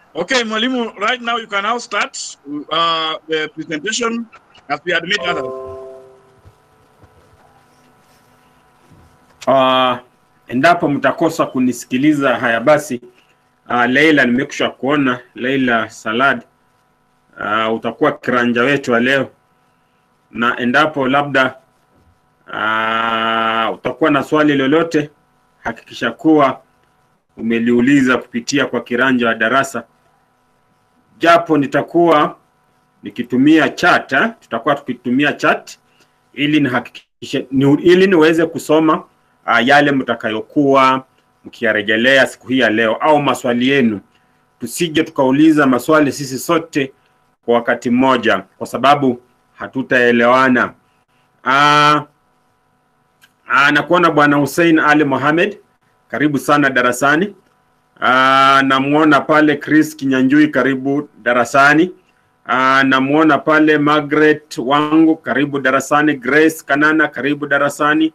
Okay, Mwalimu, right now you can now start uh, the presentation as we admit others. Uh, endapo mtakosa kunisikiliza haya basi, uh, Leila nimekusha kuona Leila Salad, uh, utakuwa kiranja wetu wa leo, na endapo labda uh, utakuwa na swali lolote, hakikisha kuwa umeliuliza kupitia kwa kiranja wa darasa, japo nitakuwa nikitumia chat, eh, tutakuwa tukitumia chat ili nihakikishe ni, ili niweze kusoma uh, yale mtakayokuwa mkiyarejelea siku hii ya leo au maswali yenu, tusije tukauliza maswali sisi sote kwa wakati mmoja, kwa sababu hatutaelewana. Uh, uh, nakuona bwana Hussein Ali Mohamed, karibu sana darasani. Uh, namwona pale Chris Kinyanjui, karibu darasani. Uh, namwona pale Margaret wangu, karibu darasani. Grace Kanana, karibu darasani.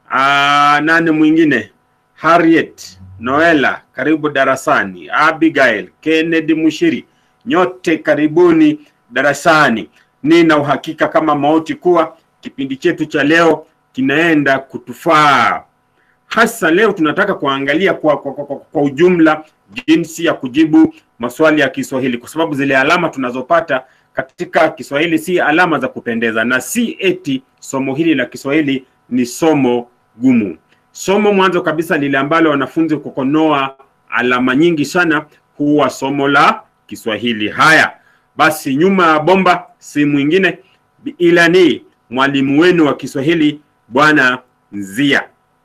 Uh, nani mwingine? Harriet Noela, karibu darasani. Abigail Kennedy Mushiri, nyote karibuni darasani. Nina uhakika kama mauti kuwa kipindi chetu cha leo kinaenda kutufaa. Hasa leo tunataka kuangalia kwa, kwa, kwa, kwa, kwa ujumla jinsi ya kujibu maswali ya Kiswahili, kwa sababu zile alama tunazopata katika Kiswahili si alama za kupendeza, na si eti somo hili la Kiswahili ni somo gumu. Somo mwanzo kabisa lile ambalo wanafunzi kukonoa alama nyingi sana huwa somo la Kiswahili. Haya basi, nyuma ya bomba si mwingine ila ni mwalimu wenu wa Kiswahili Bwana Nzia.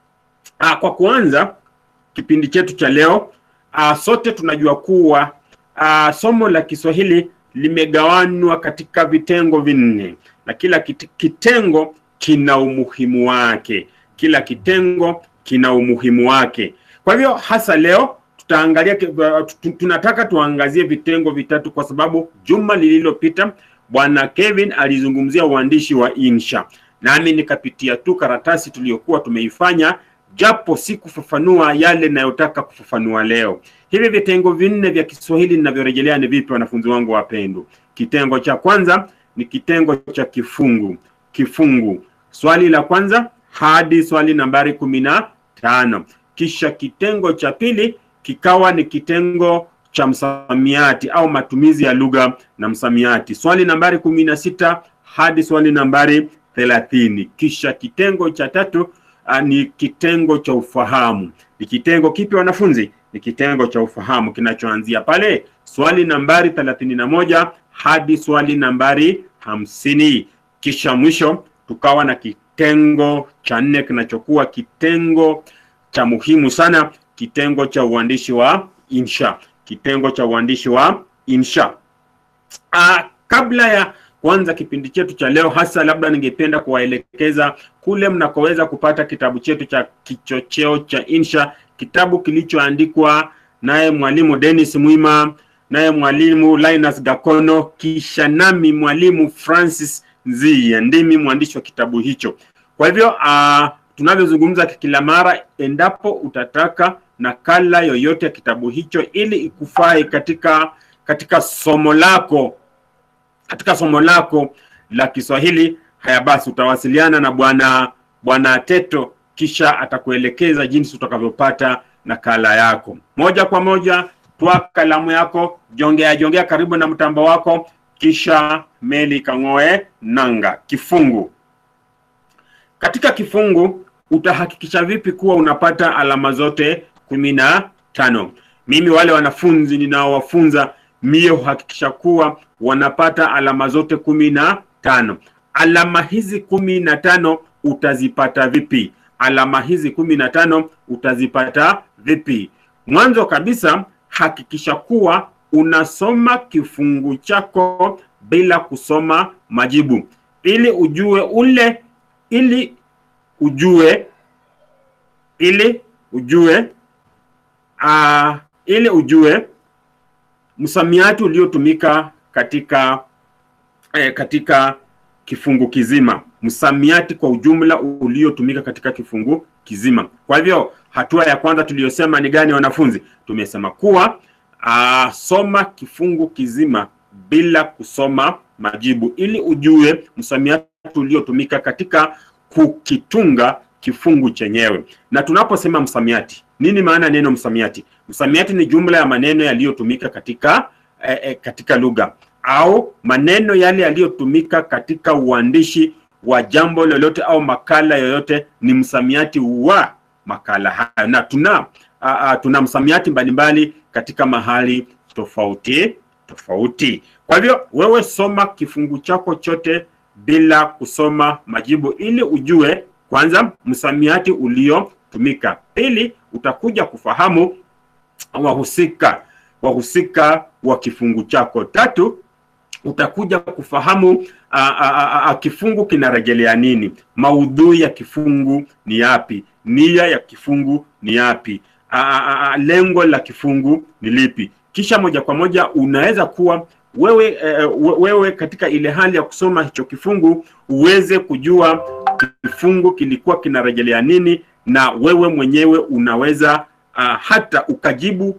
Ah, kwa kuanza kipindi chetu cha leo ah, sote tunajua kuwa ah, somo la Kiswahili limegawanywa katika vitengo vinne na kila kit- kitengo kina umuhimu wake. Kila kitengo kina umuhimu wake. Kwa hivyo hasa leo tutaangalia, ki- uh, tu- tunataka tuangazie vitengo vitatu, kwa sababu juma lililopita bwana Kevin alizungumzia uandishi wa insha, nami nikapitia tu karatasi tuliyokuwa tumeifanya, japo si kufafanua yale ninayotaka kufafanua leo. Hivi vitengo vinne vya Kiswahili ninavyorejelea ni vipi, wanafunzi wangu wapendwa? Kitengo cha kwanza ni kitengo cha kifungu. Kifungu, swali la kwanza hadi swali nambari kumi na tano. Kisha kitengo cha pili kikawa ni kitengo cha msamiati au matumizi ya lugha na msamiati, swali nambari kumi na sita hadi swali nambari thelathini. Kisha kitengo cha tatu uh, ni kitengo cha ufahamu. Ni kitengo kipi wanafunzi? Ni kitengo cha ufahamu kinachoanzia pale swali nambari thelathini na moja hadi swali nambari hamsini. Kisha mwisho tukawa na kitengo cha nne kinachokuwa kitengo cha muhimu sana, kitengo cha uandishi wa insha. Kitengo cha uandishi wa insha. Ah, kabla ya kuanza kipindi chetu cha leo, hasa labda ningependa kuwaelekeza kule mnakoweza kupata kitabu chetu cha kichocheo cha insha, kitabu kilichoandikwa naye mwalimu Dennis Mwima, naye mwalimu Linus Gakono, kisha nami mwalimu Francis Nzia, ndimi mwandishi wa kitabu hicho. Kwa hivyo uh, tunavyozungumza kila mara, endapo utataka nakala yoyote ya kitabu hicho ili ikufae katika katika somo lako katika somo lako la Kiswahili, haya basi utawasiliana na bwana bwana Teto, kisha atakuelekeza jinsi utakavyopata nakala yako moja kwa moja. Twa kalamu yako, jongea jongea karibu na mtambo wako, kisha meli kang'oe nanga. Kifungu. Katika kifungu utahakikisha vipi kuwa unapata alama zote kumi na tano? Mimi wale wanafunzi ninaowafunza mie huhakikisha kuwa wanapata alama zote kumi na tano. Alama hizi kumi na tano utazipata vipi? Alama hizi kumi na tano utazipata vipi? Mwanzo kabisa hakikisha kuwa unasoma kifungu chako bila kusoma majibu, ili ujue ule, ili ujue, ili ujue, uh, ili ujue msamiati uliotumika katika eh, katika kifungu kizima, msamiati kwa ujumla uliotumika katika kifungu kizima. Kwa hivyo hatua ya kwanza tuliyosema ni gani, wanafunzi? Tumesema kuwa uh, soma kifungu kizima bila kusoma majibu ili ujue msamiati uliotumika katika kukitunga kifungu chenyewe. Na tunaposema msamiati, nini maana neno msamiati? Msamiati ni jumla ya maneno yaliyotumika katika eh, eh, katika lugha au maneno yale yaliyotumika katika uandishi wa jambo lolote au makala yoyote ni msamiati wa makala hayo, na tuna uh, uh, tuna msamiati mbalimbali katika mahali tofauti tofauti. Kwa hivyo wewe soma kifungu chako chote bila kusoma majibu ili ujue kwanza msamiati uliotumika. Pili, utakuja kufahamu wahusika wahusika wa kifungu chako. Tatu, utakuja kufahamu a, a, a, a, kifungu kinarejelea nini, maudhui ya kifungu ni yapi, nia ya kifungu ni yapi, a, a, a, lengo la kifungu ni lipi. Kisha moja kwa moja unaweza kuwa wewe eh, wewe katika ile hali ya kusoma hicho kifungu uweze kujua kifungu kilikuwa kinarejelea nini, na wewe mwenyewe unaweza uh, hata ukajibu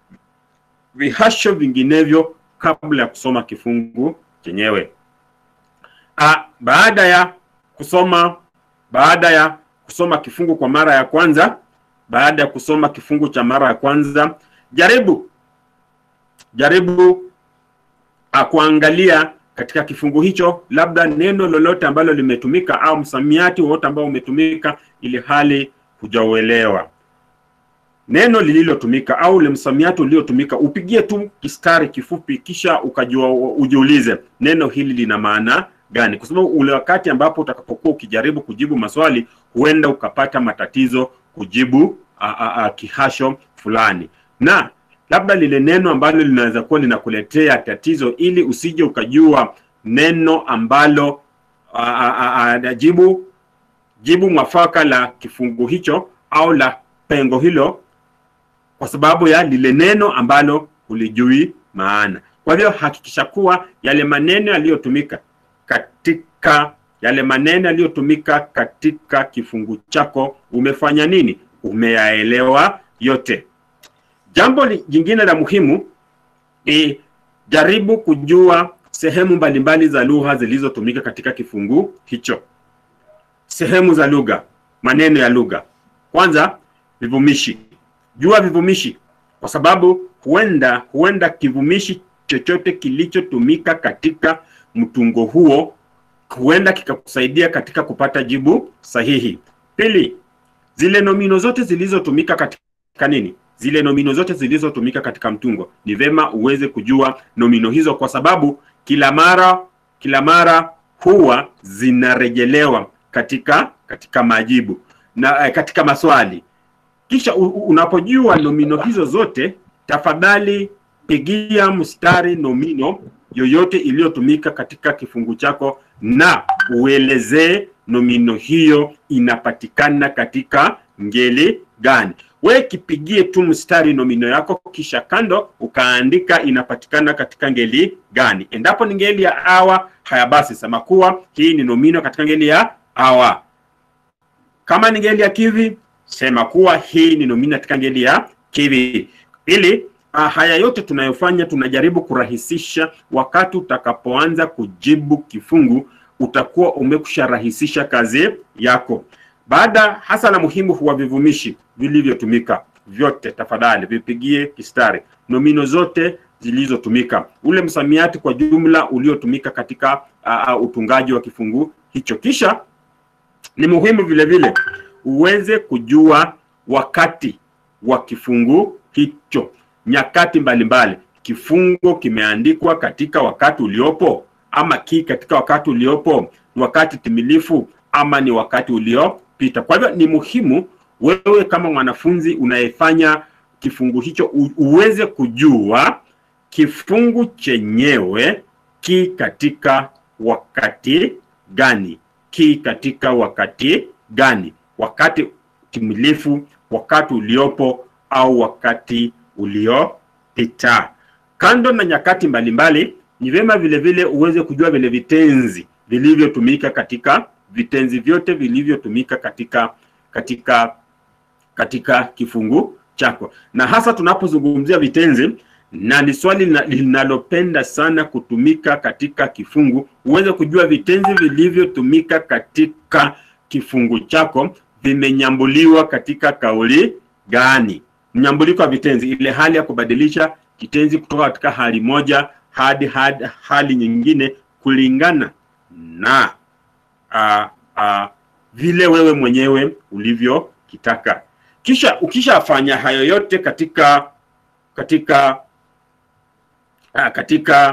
vihasho vinginevyo kabla ya kusoma kifungu chenyewe. Uh, baada ya kusoma baada ya kusoma kifungu kwa mara ya kwanza, baada ya kusoma kifungu cha mara ya kwanza, jaribu jaribu uh, kuangalia katika kifungu hicho labda neno lolote ambalo limetumika au msamiati wowote ambao umetumika ili hali hujauelewa neno lililotumika au ule msamiati uliotumika, upigie tu kistari kifupi, kisha ukajua ujiulize neno hili lina maana gani, kwa sababu ule wakati ambapo utakapokuwa ukijaribu kujibu maswali, huenda ukapata matatizo kujibu a, a, a, kihasho fulani, na labda lile neno ambalo linaweza kuwa linakuletea tatizo, ili usije ukajua neno ambalo a, a, a, a, jibu jibu mwafaka la kifungu hicho au la pengo hilo kwa sababu ya lile neno ambalo hulijui maana. Kwa hivyo hakikisha kuwa yale maneno yaliyotumika katika yale maneno yaliyotumika katika kifungu chako umefanya nini? Umeyaelewa yote. Jambo jingine la muhimu ni jaribu kujua sehemu mbalimbali za lugha zilizotumika katika kifungu hicho. Sehemu za lugha, maneno ya lugha. Kwanza, vivumishi jua vivumishi kwa sababu huenda huenda kivumishi chochote kilichotumika katika mtungo huo huenda kikakusaidia katika kupata jibu sahihi. Pili, zile nomino zote zilizotumika katika nini, zile nomino zote zilizotumika katika mtungo, ni vema uweze kujua nomino hizo, kwa sababu kila mara kila mara huwa zinarejelewa katika katika majibu na eh, katika maswali kisha unapojua nomino hizo zote, tafadhali pigia mstari nomino yoyote iliyotumika katika kifungu chako na uelezee nomino hiyo inapatikana katika ngeli gani. We kipigie tu mstari nomino yako, kisha kando ukaandika inapatikana katika ngeli gani. Endapo ni ngeli ya awa, haya basi sema kuwa hii ni nomino katika ngeli ya awa. Kama ni ngeli ya kivi sema kuwa hii ni nomino katika ngeli ya kivi. Ili uh, haya yote tunayofanya tunajaribu kurahisisha. Wakati utakapoanza kujibu kifungu, utakuwa umekusha rahisisha kazi yako. Baada hasa la muhimu huwa vivumishi vilivyotumika vyote, tafadhali vipigie kistari nomino zote zilizotumika, ule msamiati kwa jumla uliotumika katika uh, uh, utungaji wa kifungu hicho. Kisha ni muhimu vile vile uweze kujua wakati wa kifungu hicho, nyakati mbalimbali. Kifungu kimeandikwa katika wakati uliopo, ama ki katika wakati uliopo, ni wakati timilifu ama ni wakati uliopita. Kwa hivyo ni muhimu wewe kama mwanafunzi unayefanya kifungu hicho u, uweze kujua kifungu chenyewe ki katika wakati gani, ki katika wakati gani wakati timilifu, wakati uliopo au wakati uliopita. Kando na nyakati mbalimbali, ni vyema vile vile uweze kujua vile vitenzi vilivyotumika katika vitenzi vyote vilivyotumika katika katika katika kifungu chako, na hasa tunapozungumzia vitenzi na ni swali lina- linalopenda sana kutumika katika kifungu, uweze kujua vitenzi vilivyotumika katika kifungu chako vimenyambuliwa katika kauli gani. Mnyambuliko wa vitenzi, ile hali ya kubadilisha kitenzi kutoka katika hali moja hadi hadi hali nyingine kulingana na uh, uh, vile wewe mwenyewe ulivyokitaka. Kisha ukishafanya hayo yote katika katika uh, katika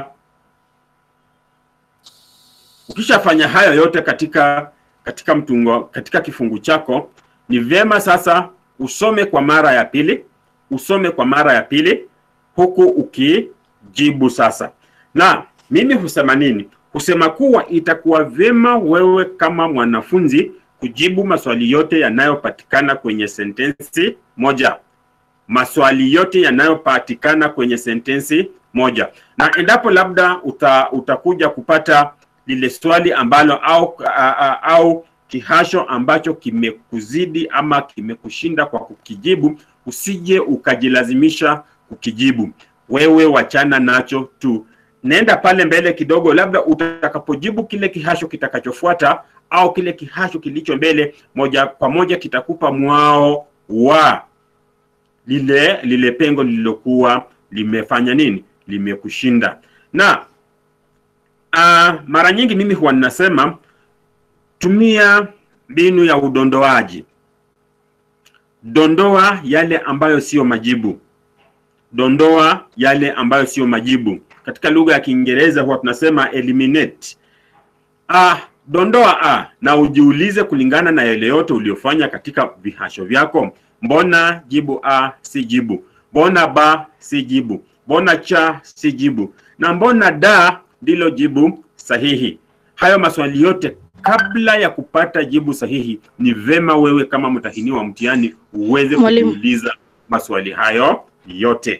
ukishafanya hayo yote katika katika mtungo katika kifungu chako, ni vyema sasa usome kwa mara ya pili, usome kwa mara ya pili huku ukijibu sasa. Na mimi husema nini? Husema kuwa itakuwa vyema wewe kama mwanafunzi kujibu maswali yote yanayopatikana kwenye sentensi moja, maswali yote yanayopatikana kwenye sentensi moja, na endapo labda uta, utakuja kupata lile swali ambalo au, a, a, au kihasho ambacho kimekuzidi ama kimekushinda kwa kukijibu, usije ukajilazimisha kukijibu. Wewe wachana nacho tu, nenda pale mbele kidogo, labda utakapojibu kile kihasho kitakachofuata au kile kihasho kilicho mbele, moja kwa moja kitakupa mwao wa lile lile pengo lililokuwa limefanya nini, limekushinda. Na uh, mara nyingi mimi huwa ninasema tumia mbinu ya udondoaji. Dondoa yale ambayo siyo majibu, dondoa yale ambayo siyo majibu. Katika lugha ya Kiingereza huwa tunasema eliminate. Ah, dondoa a na ujiulize kulingana na yale yote uliofanya katika vihasho vyako, mbona jibu a si jibu, mbona ba si jibu, mbona cha si jibu, na mbona da ndilo jibu sahihi. Hayo maswali yote kabla ya kupata jibu sahihi, ni vema wewe kama mtahini wa mtihani uweze Mwalimu. kujiuliza maswali hayo yote.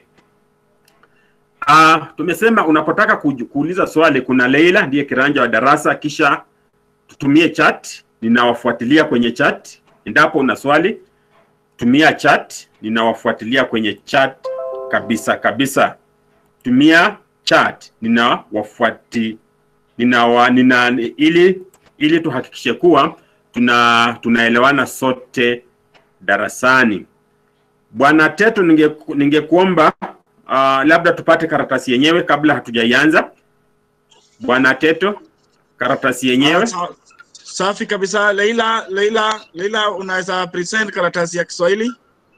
Ah, tumesema unapotaka kuju- kuuliza swali, kuna Leila ndiye kiranja wa darasa, kisha tutumie chat, ninawafuatilia kwenye chat. Endapo una swali, tumia chat, ninawafuatilia kwenye chat kabisa kabisa. Tumia chat, ninawafuati ninawa, nina, ili ili tuhakikishe kuwa tuna tunaelewana sote darasani. Bwana Teto, ninge ningekuomba uh, labda tupate karatasi yenyewe kabla hatujaianza. Bwana Teto, karatasi yenyewe. Sa- Safi kabisa. Leila, Leila, Leila, unaweza present karatasi ya Kiswahili?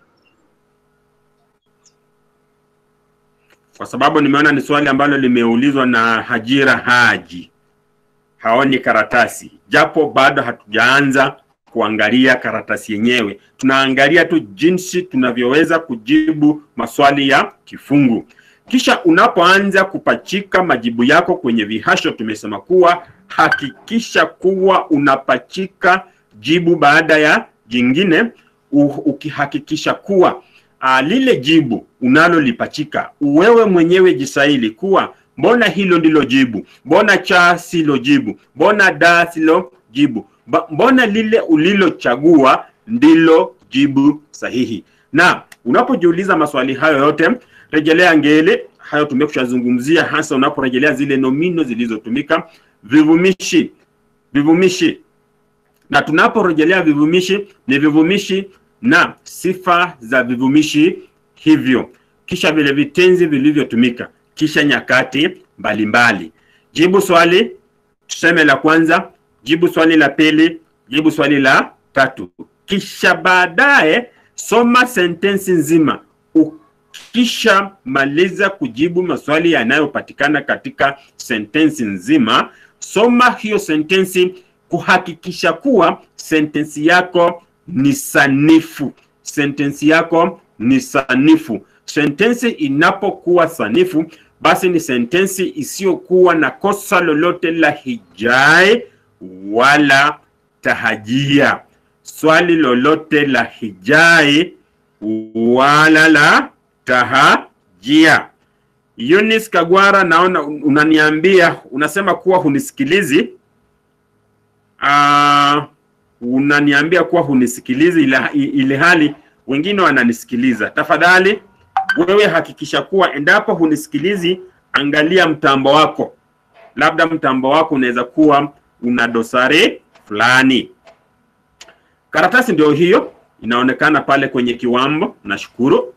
kwa sababu nimeona ni swali ambalo limeulizwa na Hajira Haji, haoni karatasi, japo bado hatujaanza kuangalia karatasi yenyewe. Tunaangalia tu jinsi tunavyoweza kujibu maswali ya kifungu. Kisha unapoanza kupachika majibu yako kwenye vihasho, tumesema kuwa hakikisha kuwa unapachika jibu baada ya jingine, u- ukihakikisha kuwa uh, lile jibu unalolipachika wewe mwenyewe jisaili kuwa mbona hilo ndilo jibu, mbona cha silo jibu, mbona da silo jibu, Ba- mbona lile ulilochagua ndilo jibu sahihi. Na unapojiuliza maswali hayo yote, rejelea ngeli. Hayo tumekushazungumzia, hasa unaporejelea zile nomino zilizotumika, vivumishi, vivumishi na tunaporejelea vivumishi ni vivumishi na sifa za vivumishi hivyo, kisha vile vitenzi vilivyotumika, kisha nyakati mbalimbali. Jibu swali tuseme la kwanza, jibu swali la pili, jibu swali la tatu, kisha baadaye soma sentensi nzima. Ukisha maliza kujibu maswali yanayopatikana katika sentensi nzima, soma hiyo sentensi kuhakikisha kuwa sentensi yako ni sanifu. Sentensi yako ni sanifu. Sentensi inapokuwa sanifu, basi ni sentensi isiyokuwa na kosa lolote la hijai wala tahajia. Swali lolote la hijai wala la tahajia. Eunice Kagwara, naona unaniambia unasema kuwa hunisikilizi. Uh, unaniambia kuwa hunisikilizi ile, ile hali wengine wananisikiliza. Tafadhali wewe hakikisha kuwa endapo hunisikilizi, angalia mtambo wako, labda mtambo wako unaweza kuwa una dosari fulani. Karatasi ndio hiyo inaonekana pale kwenye kiwambo. Nashukuru,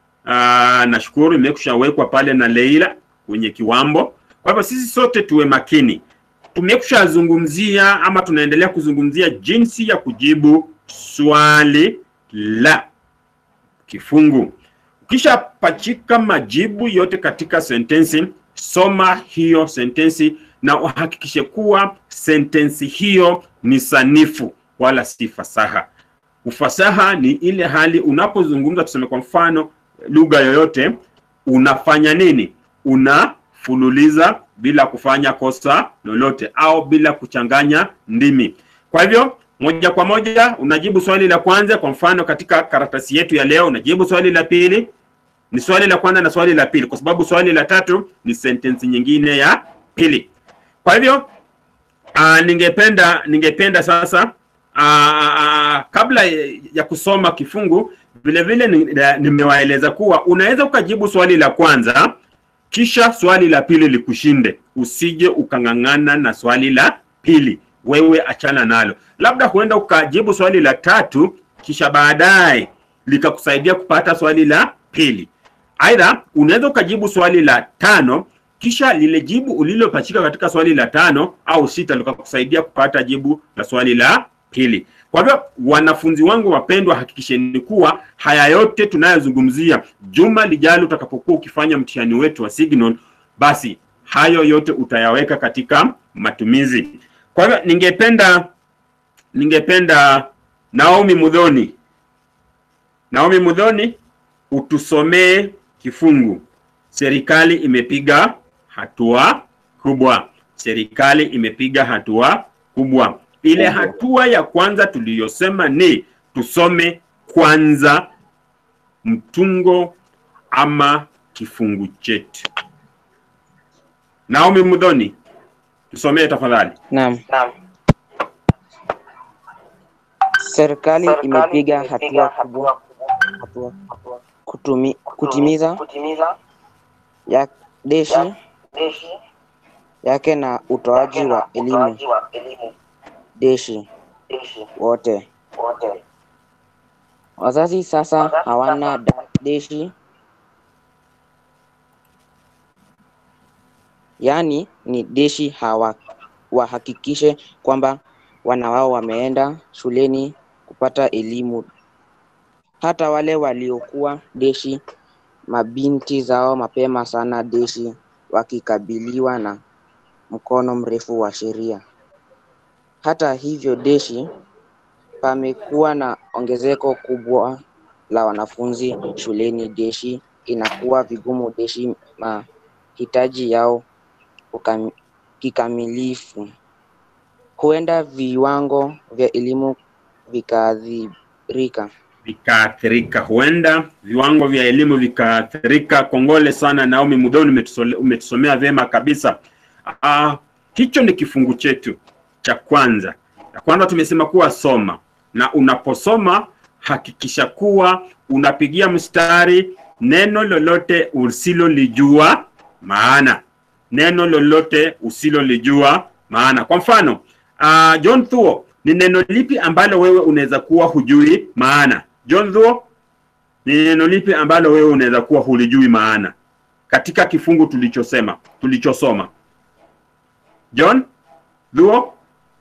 Aa, nashukuru imekushawekwa pale na Leila kwenye kiwambo. Kwa hivyo sisi sote tuwe makini, tumekushazungumzia ama tunaendelea kuzungumzia jinsi ya kujibu swali la kifungu. Ukishapachika majibu yote katika sentensi, soma hiyo sentensi na uhakikishe kuwa sentensi hiyo ni sanifu wala si fasaha. Ufasaha ni ile hali unapozungumza, tuseme kwa mfano lugha yoyote, unafanya nini? Unafululiza bila kufanya kosa lolote au bila kuchanganya ndimi. Kwa hivyo moja kwa moja unajibu swali la kwanza. Kwa mfano katika karatasi yetu ya leo, unajibu swali la pili, ni swali la kwanza na swali la pili, kwa sababu swali la tatu ni sentensi nyingine ya pili. Kwa hivyo uh, ningependa ningependa sasa uh, kabla ya kusoma kifungu vile vile nimewaeleza kuwa unaweza ukajibu swali la kwanza kisha swali la pili likushinde, usije ukang'ang'ana na swali la pili, wewe achana nalo. Labda huenda ukajibu swali la tatu kisha baadaye likakusaidia kupata swali la pili. Aidha, unaweza ukajibu swali la tano kisha lile jibu ulilopachika katika swali la tano au sita likakusaidia kupata jibu la swali la pili. Kwa hivyo wanafunzi wangu wapendwa, hakikisheni kuwa haya yote tunayozungumzia juma lijalo utakapokuwa ukifanya mtihani wetu wa Signal, basi hayo yote utayaweka katika matumizi. Kwa hivyo ningependa ningependa Naomi Mudhoni, Naomi Mudhoni, utusomee kifungu. Serikali imepiga hatua kubwa. Serikali imepiga hatua kubwa. Ile hatua ya kwanza tuliyosema ni tusome kwanza mtungo ama kifungu chetu. Naomi Mudhoni, tusomee tafadhali. Naam. Serikali imepiga hatua kubwa hatua kutumi, kutimiza ya deshi yake na utoaji wa elimu deshi wote. Wazazi sasa hawana da- deshi, yaani ni deshi hawa wahakikishe kwamba wana wao wameenda shuleni kupata elimu. Hata wale waliokuwa deshi mabinti zao mapema sana deshi wakikabiliwa na mkono mrefu wa sheria. Hata hivyo deshi pamekuwa na ongezeko kubwa la wanafunzi shuleni deshi inakuwa vigumu deshi mahitaji yao kukam- kikamilifu. Huenda viwango vya elimu vikaathirika. vikaathirika, huenda viwango vya elimu vikaathirika. Kongole sana Naomi Mudhoni, umetusole- umetusomea vyema kabisa. Ah, hicho ni kifungu chetu cha kwanza. Ya kwanza tumesema kuwa soma, na unaposoma hakikisha kuwa unapigia mstari neno lolote usilolijua maana, neno lolote usilolijua maana. Kwa mfano uh, John Thuo, ni neno lipi ambalo wewe unaweza kuwa hujui maana? John Thuo, ni neno lipi ambalo wewe unaweza kuwa hulijui maana katika kifungu tulichosema tulichosoma? John Thuo,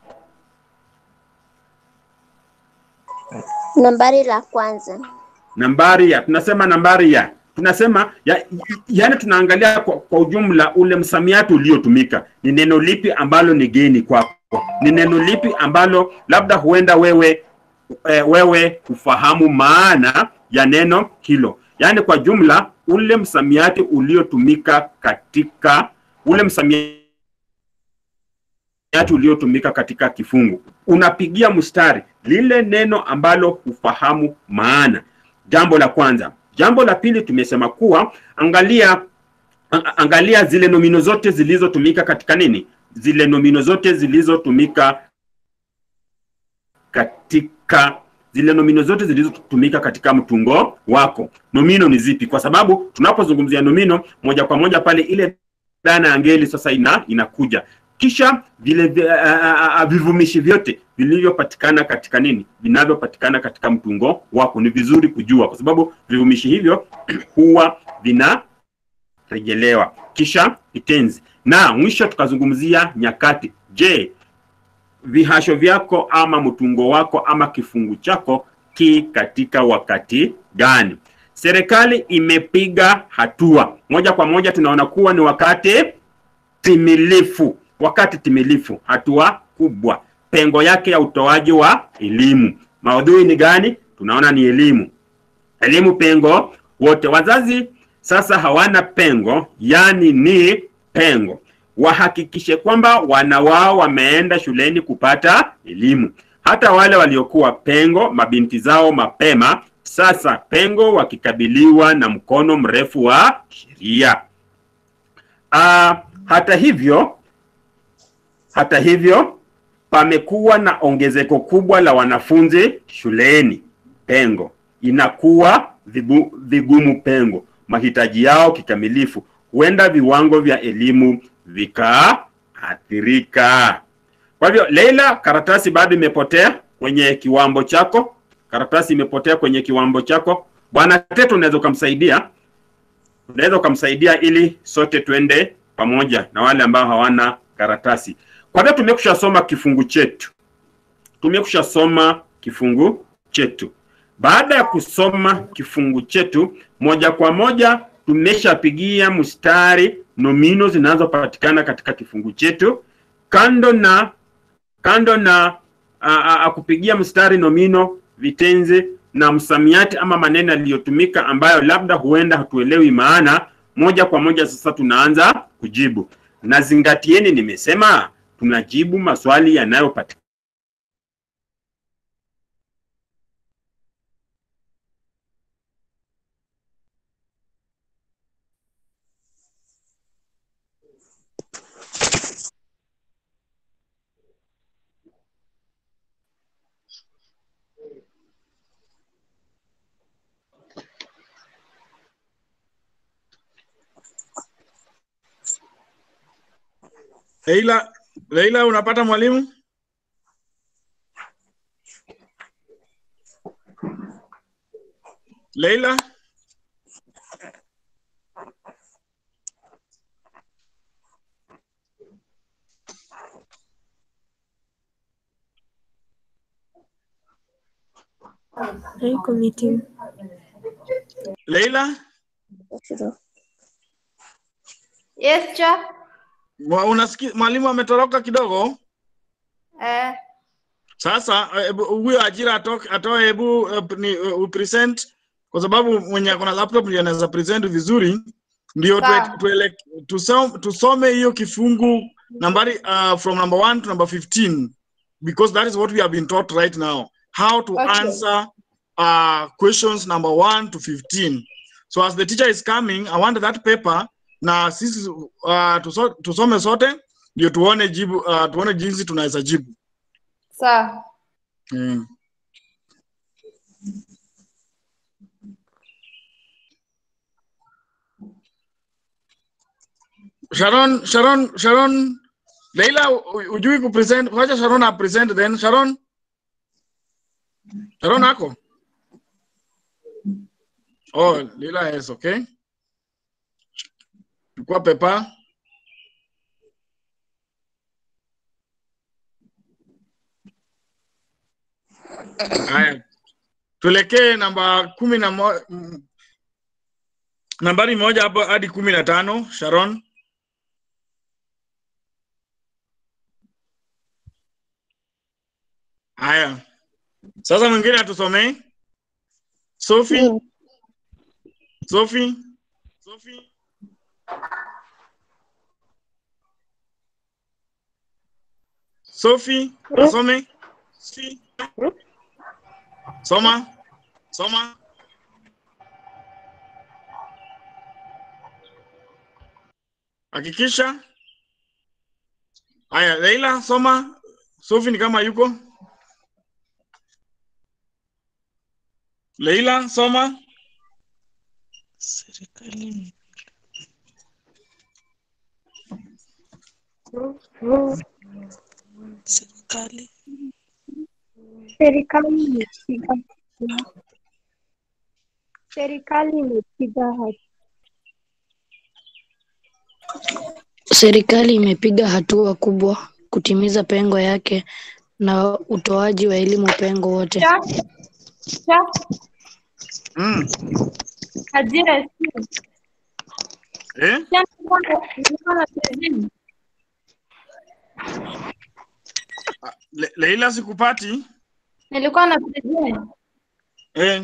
Nambari la kwanza. nambari ya tunasema nambari ya tunasema ya, yani tunaangalia kwa, kwa ujumla ule msamiati uliotumika ni neno lipi ambalo ni geni kwako ni neno lipi ambalo labda huenda wewe e, wewe ufahamu maana ya neno hilo yaani kwa jumla ule msamiati uliotumika katika ule msamiati msamiati uliotumika katika kifungu unapigia mstari lile neno ambalo hufahamu maana jambo la kwanza jambo la pili tumesema kuwa angalia a- angalia zile nomino zote zilizotumika katika nini zile nomino zote zilizotumika katika zile nomino zote zilizotumika katika mtungo wako. Nomino ni zipi? Kwa sababu tunapozungumzia nomino moja kwa moja pale ile dhana ya ngeli sasa ina inakuja kisha vile vi- a- a- a- vivumishi vyote vilivyopatikana katika nini vinavyopatikana katika mtungo wako ni vizuri kujua kwa sababu vivumishi hivyo huwa vinarejelewa kisha kitenzi na mwisho tukazungumzia nyakati je vihasho vyako ama mtungo wako ama kifungu chako ki katika wakati gani serikali imepiga hatua moja kwa moja tunaona kuwa ni wakati timilifu wakati timilifu hatua kubwa pengo yake ya utoaji wa elimu maudhui ni gani tunaona ni elimu elimu pengo wote wazazi sasa hawana pengo yani ni pengo wahakikishe kwamba wana wao wameenda shuleni kupata elimu hata wale waliokuwa pengo mabinti zao mapema sasa pengo wakikabiliwa na mkono mrefu wa sheria Ah, hata hivyo hata hivyo pamekuwa na ongezeko kubwa la wanafunzi shuleni pengo inakuwa vigu, vigumu pengo mahitaji yao kikamilifu huenda viwango vya elimu vikaathirika kwa hivyo leila karatasi bado imepotea kwenye kiwambo chako karatasi imepotea kwenye kiwambo chako bwana teto unaweza ukamsaidia unaweza ukamsaidia ili sote tuende pamoja na wale ambao hawana karatasi kwa hivyo tumekusha soma kifungu chetu tumekusha soma kifungu chetu baada ya kusoma kifungu chetu moja kwa moja tumeshapigia mstari nomino zinazopatikana katika kifungu chetu kando na kando na a, a, a, kupigia mstari nomino vitenzi na msamiati ama maneno yaliyotumika ambayo labda huenda hatuelewi maana moja kwa moja sasa tunaanza kujibu na zingatieni nimesema tunajibu maswali yanayopatikana Leila, Leila unapata mwalimu? Leila? Haiko meeting. Leila? Yes, cha. Wa- Unasikia mwalimu ametoroka kidogo? Eh, Sasa eh, hebu huyo ajira atoke atoe hebu eh, ni uh, upresent kwa sababu mwenye akona laptop ndio anaweza present vizuri ndio Sawa. tuwe- tuele- tusom- tusome hiyo kifungu nambari uh, from number 1 to number 15 because that is what we have been taught right now how to Okay. answer uh, questions number 1 to 15 so as the teacher is coming i want that paper na sisi uh, tuso, tusome sote ndio tuone jibu uh, tuone jinsi tunaweza jibu sawa. Mm. Sharon, Sharon, Sharon, Leila, u- ujui kupresent, wacha Sharon apresent then. Sharon, Sharon ako? Oh, Leila is okay. Chukua pepa. Haya, tuelekee namba kumi na mo, mm, nambari moja hapo hadi kumi na tano Sharon. Haya, sasa mwingine atusomee. Sophie, Mimi. Sophie, Sophie. Sophie, asome. Si. Soma. Soma. Hakikisha. Haya, Leila, soma. Sophie ni kama yuko. Leila, soma. Serikali serikali Serikali imepiga serikali imepiga hatua Serikali imepiga hatua kubwa kutimiza pengo yake na utoaji wa elimu pengo wote. Cha. Cha. Mm. Ajira sio. Eh? Cha nilikuwa na- nilikuwa na present. Le Leila sikupati. Nilikuwa na present. Eh.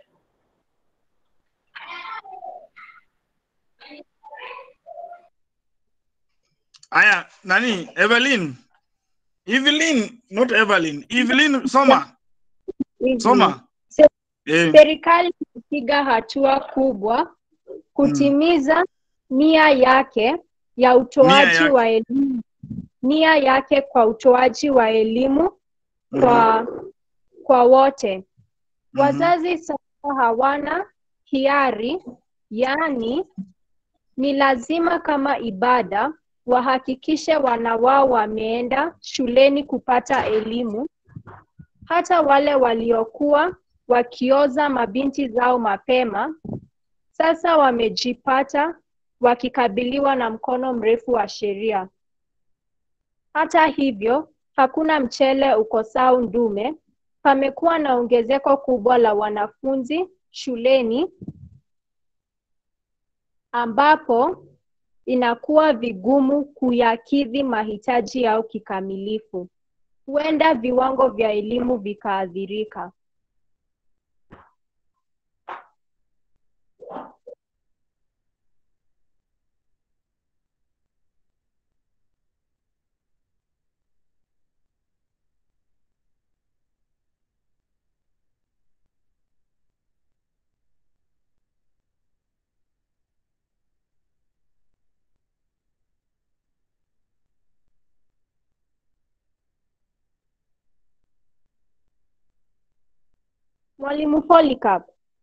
Aya, nani? Evelyn. Evelyn, not Evelyn. Evelyn, soma. hivi. Soma. Se- Eh. Serikali imepiga hatua kubwa kutimiza nia yake ya utoaji yake. wa elimu nia yake kwa utoaji wa elimu kwa kwa wote. Wazazi sasa hawana hiari, yaani ni lazima kama ibada wahakikishe wana wao wameenda shuleni kupata elimu. Hata wale waliokuwa wakioza mabinti zao mapema sasa wamejipata wakikabiliwa na mkono mrefu wa sheria. Hata hivyo, hakuna mchele ukosao ndume. Pamekuwa na ongezeko kubwa la wanafunzi shuleni ambapo inakuwa vigumu kuyakidhi mahitaji yao kikamilifu. Huenda viwango vya elimu vikaathirika. Mwalimu Polycarp,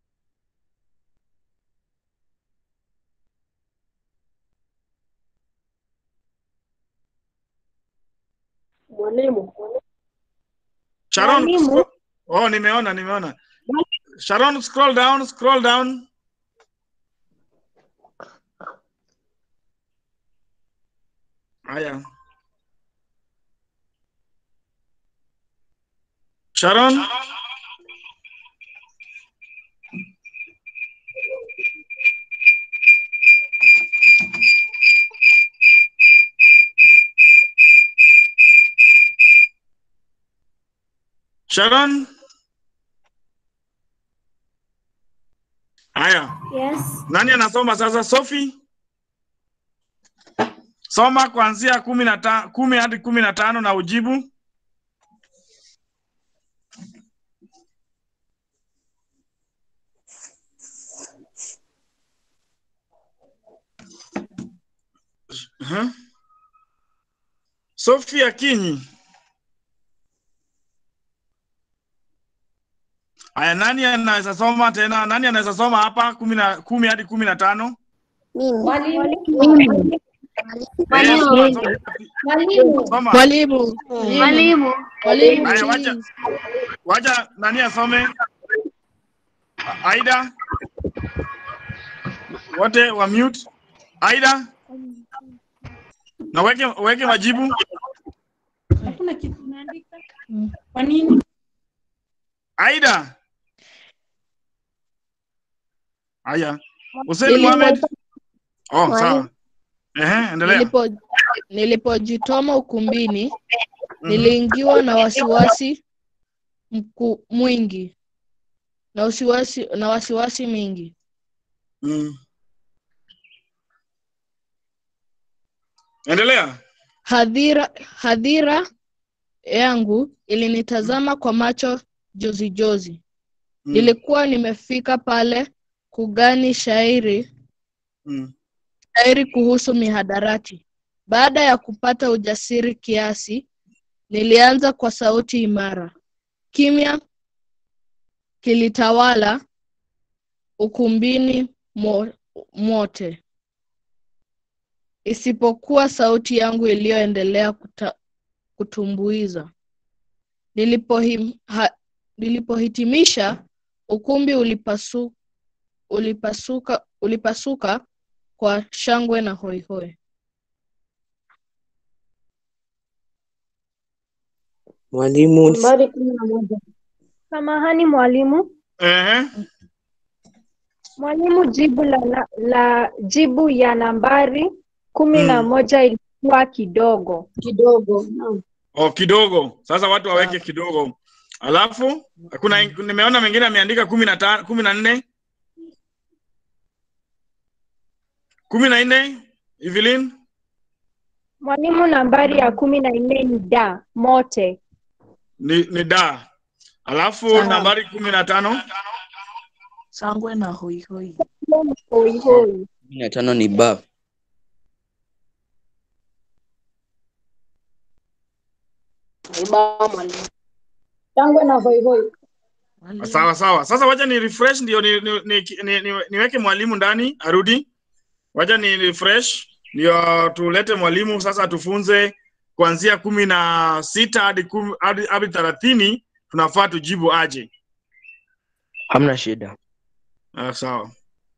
Mwalimu, Sharon, Mwalimu. scroll- oh, nimeona nimeona. Sharon, scroll down, scroll down. Haya. Sharon, Sharon. Haya. Yes. Nani anasoma sasa? Sophie? Soma kuanzia kumi na ta, kumi hadi kumi na tano na ujibu. Uh-huh. Sophie Akinyi. Aya, nani anaweza soma tena? Nani anaweza soma hapa kumi na kumi hadi kumi na tano? Mimi. Mwalimu. Eh, soma, soma. Mwalimu. Soma. Mwalimu. Mwalimu. Mwalimu. Aya, wacha wacha nani asome? A- Aida, wote wa mute. Aida, na weke weke majibu. Hakuna kitu unaandika. Kwa nini? Aida. Aya, Hussein Nilipo- Mohamed. Oh, Mwalimu. sawa. Ehe, endelea. Nilipo nilipojitoma ukumbini niliingiwa na wasiwasi mku, mwingi na wasiwasi na wasiwasi mingi. Mm. Endelea. Hadhira hadhira yangu ilinitazama kwa macho jozi jozi. Mm. Nilikuwa nimefika pale kugani shairi Mm. shairi kuhusu mihadarati. Baada ya kupata ujasiri kiasi, nilianza kwa sauti imara. Kimya kilitawala ukumbini mo, mote, isipokuwa sauti yangu iliyoendelea kuta, kutumbuiza. Nilipohim, ha, nilipohitimisha ukumbi ulipasu, ulipasuka, ulipasuka kwa shangwe na hoihoi. Mwalimu, Nambari kumi na moja. Samahani mwalimu. Ehe. Mwalimu, jibu la, la, la jibu ya nambari kumi na moja ilikuwa kidogo. Kidogo. Naam. Oh, kidogo. Sasa watu waweke kidogo. Alafu kuna nimeona mengine ameandika kumi na tano, kumi na nne, kumi na nne. Evelyn, Mwalimu, nambari ya kumi na nne ni da mote. ni, ni da. Alafu Sawa. nambari kumi na tano Sangwe na hoihoi. Hoi hoi. kumi na tano ni ba. Ibao mwalimu. Shangwe na hoihoi. sawa sawa. Sasa wacha ni refresh ndio ni, ni, ni, ni, ni, niweke mwalimu ndani arudi. Wacha ni refresh ndio tulete mwalimu sasa atufunze kuanzia kumi na sita hadi kumi hadi hadi thelathini tunafaa tujibu aje. Hamna shida. Ah, sawa.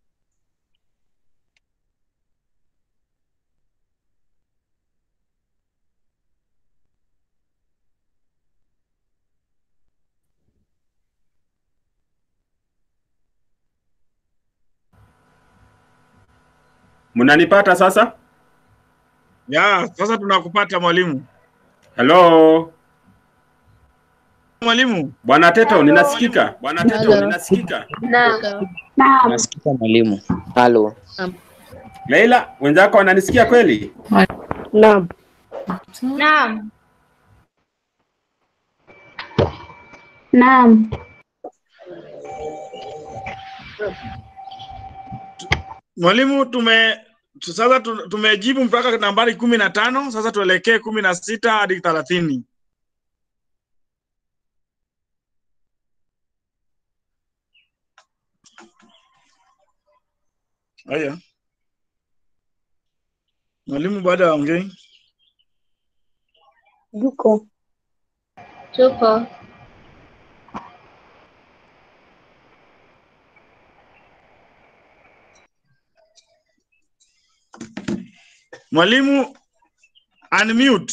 Mnanipata sasa? Ya, sasa tunakupata mwalimu. Hello. Mwalimu. Bwana Teto, ninasikika. Bwana Teto, Hello. ninasikika. Naam. Nasikia mwalimu. Halo. Leila, wenzako wananisikia kweli? Naam. Naam. Naam. Mwalimu, tume tu- sasa tu- tumejibu mpaka nambari kumi na tano. Sasa tuelekee kumi na sita hadi thelathini. Haya, mwalimu baada ya ongei. Yuko. Tupo. Mwalimu unmute.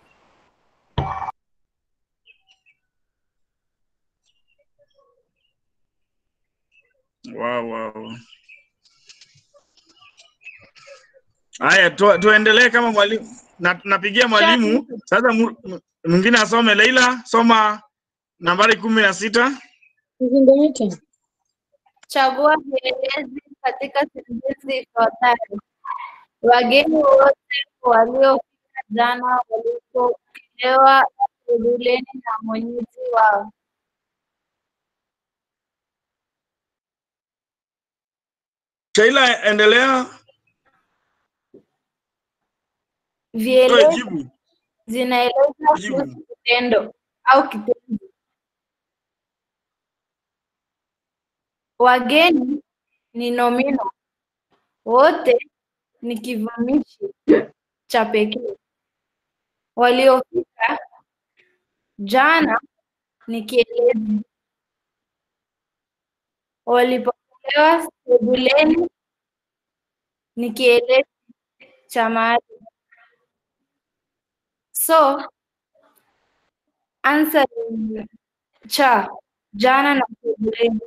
Wow, wow. Haya, tu, tuendelee kama mwalimu. Na, napigia mwalimu sasa. mu- mu- Mwingine asome. Leila, soma nambari kumi na sita. Kizingiti. Chagua vielezi katika sentensi ifuatayo. Wageni wote waliofika jana walipokelewa sebuleni na mwenyeji wao. Sheila, endelea. Toe Vielezi jibu. zinaeleza Jibu. kuhusu kitendo au kitenzi. Wageni ni nomino, wote ni kivumishi cha pekee. Waliofika jana ni kielezi. Walipokelewa sebuleni ni kielezi cha mahali. So answer is cha jana na sebuleni.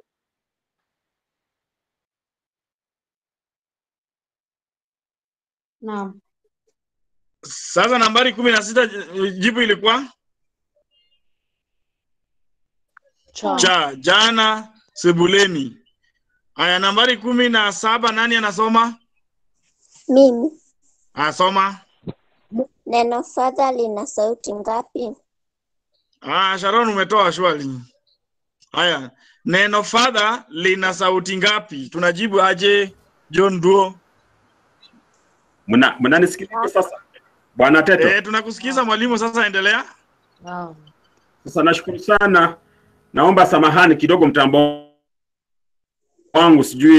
Naam. Sasa nambari kumi na sita jibu ilikuwa Cha. cha jana sebuleni. Haya, nambari kumi na saba nani anasoma? Mimi. Asoma. Neno fadha lina sauti ngapi? Ah, Sharon umetoa swali. Haya, neno father lina sauti ngapi? Tunajibu aje? John Duo. Mna mnanisikiliza sasa? Bwana Teto. Eh, tunakusikiza mwalimu, sasa endelea. Naam. Sasa nashukuru sana. Naomba samahani kidogo, mtambo wangu sijui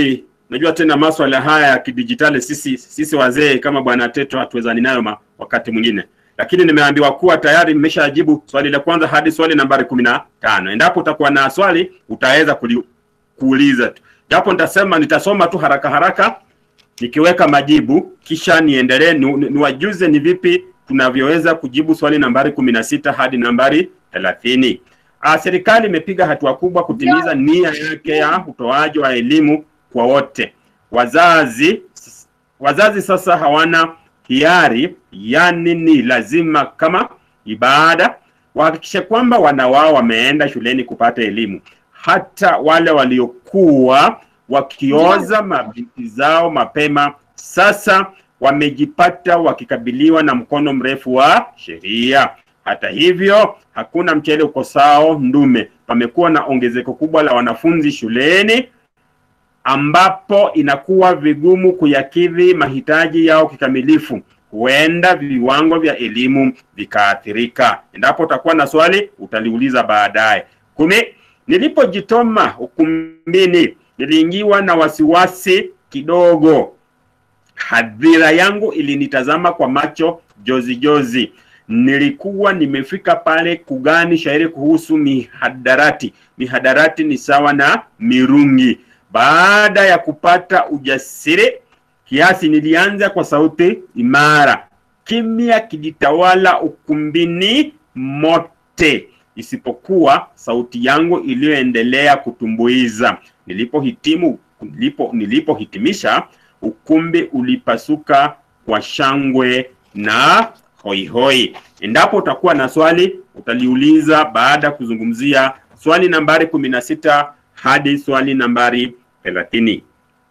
Unajua tena maswala haya ya kidijitali, sisi sisi wazee kama bwana Teto hatuwezani nayo ma- wakati mwingine, lakini nimeambiwa kuwa tayari nimeshajibu swali la kwanza hadi swali nambari kumi na tano. Endapo utakuwa na swali utaweza kuli, kuuliza tu, japo nitasema nitasoma tu haraka haraka nikiweka majibu kisha niendelee ni, ni, niwajuze ni vipi tunavyoweza kujibu swali nambari kumi na sita hadi nambari thelathini. Ah, serikali imepiga hatua kubwa kutimiza nia yake ya utoaji wa elimu kwa wote. Wazazi wazazi sasa hawana hiari, yani ni lazima kama ibada wahakikishe kwamba wana wao wameenda shuleni kupata elimu. Hata wale waliokuwa wakioza mabinti zao mapema sasa wamejipata wakikabiliwa na mkono mrefu wa sheria. Hata hivyo, hakuna mchele ukosao ndume. Pamekuwa na ongezeko kubwa la wanafunzi shuleni ambapo inakuwa vigumu kuyakidhi mahitaji yao kikamilifu. Huenda viwango vya elimu vikaathirika. Endapo utakuwa na swali, utaliuliza baadaye. Kumi, nilipojitoma ukumbini, niliingiwa na wasiwasi kidogo. Hadhira yangu ilinitazama kwa macho jozi jozi. Nilikuwa nimefika pale kugani shairi kuhusu mihadarati. Mihadarati ni sawa na mirungi. Baada ya kupata ujasiri kiasi, nilianza kwa sauti imara. Kimya kilitawala ukumbini mote, isipokuwa sauti yangu iliyoendelea kutumbuiza. Nilipohitimu, nilipo nilipohitimisha, ukumbi ulipasuka kwa shangwe na hoihoi. Endapo utakuwa na swali, utaliuliza baada ya kuzungumzia swali nambari kumi na sita hadi swali nambari thelathini.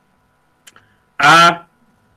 Ah,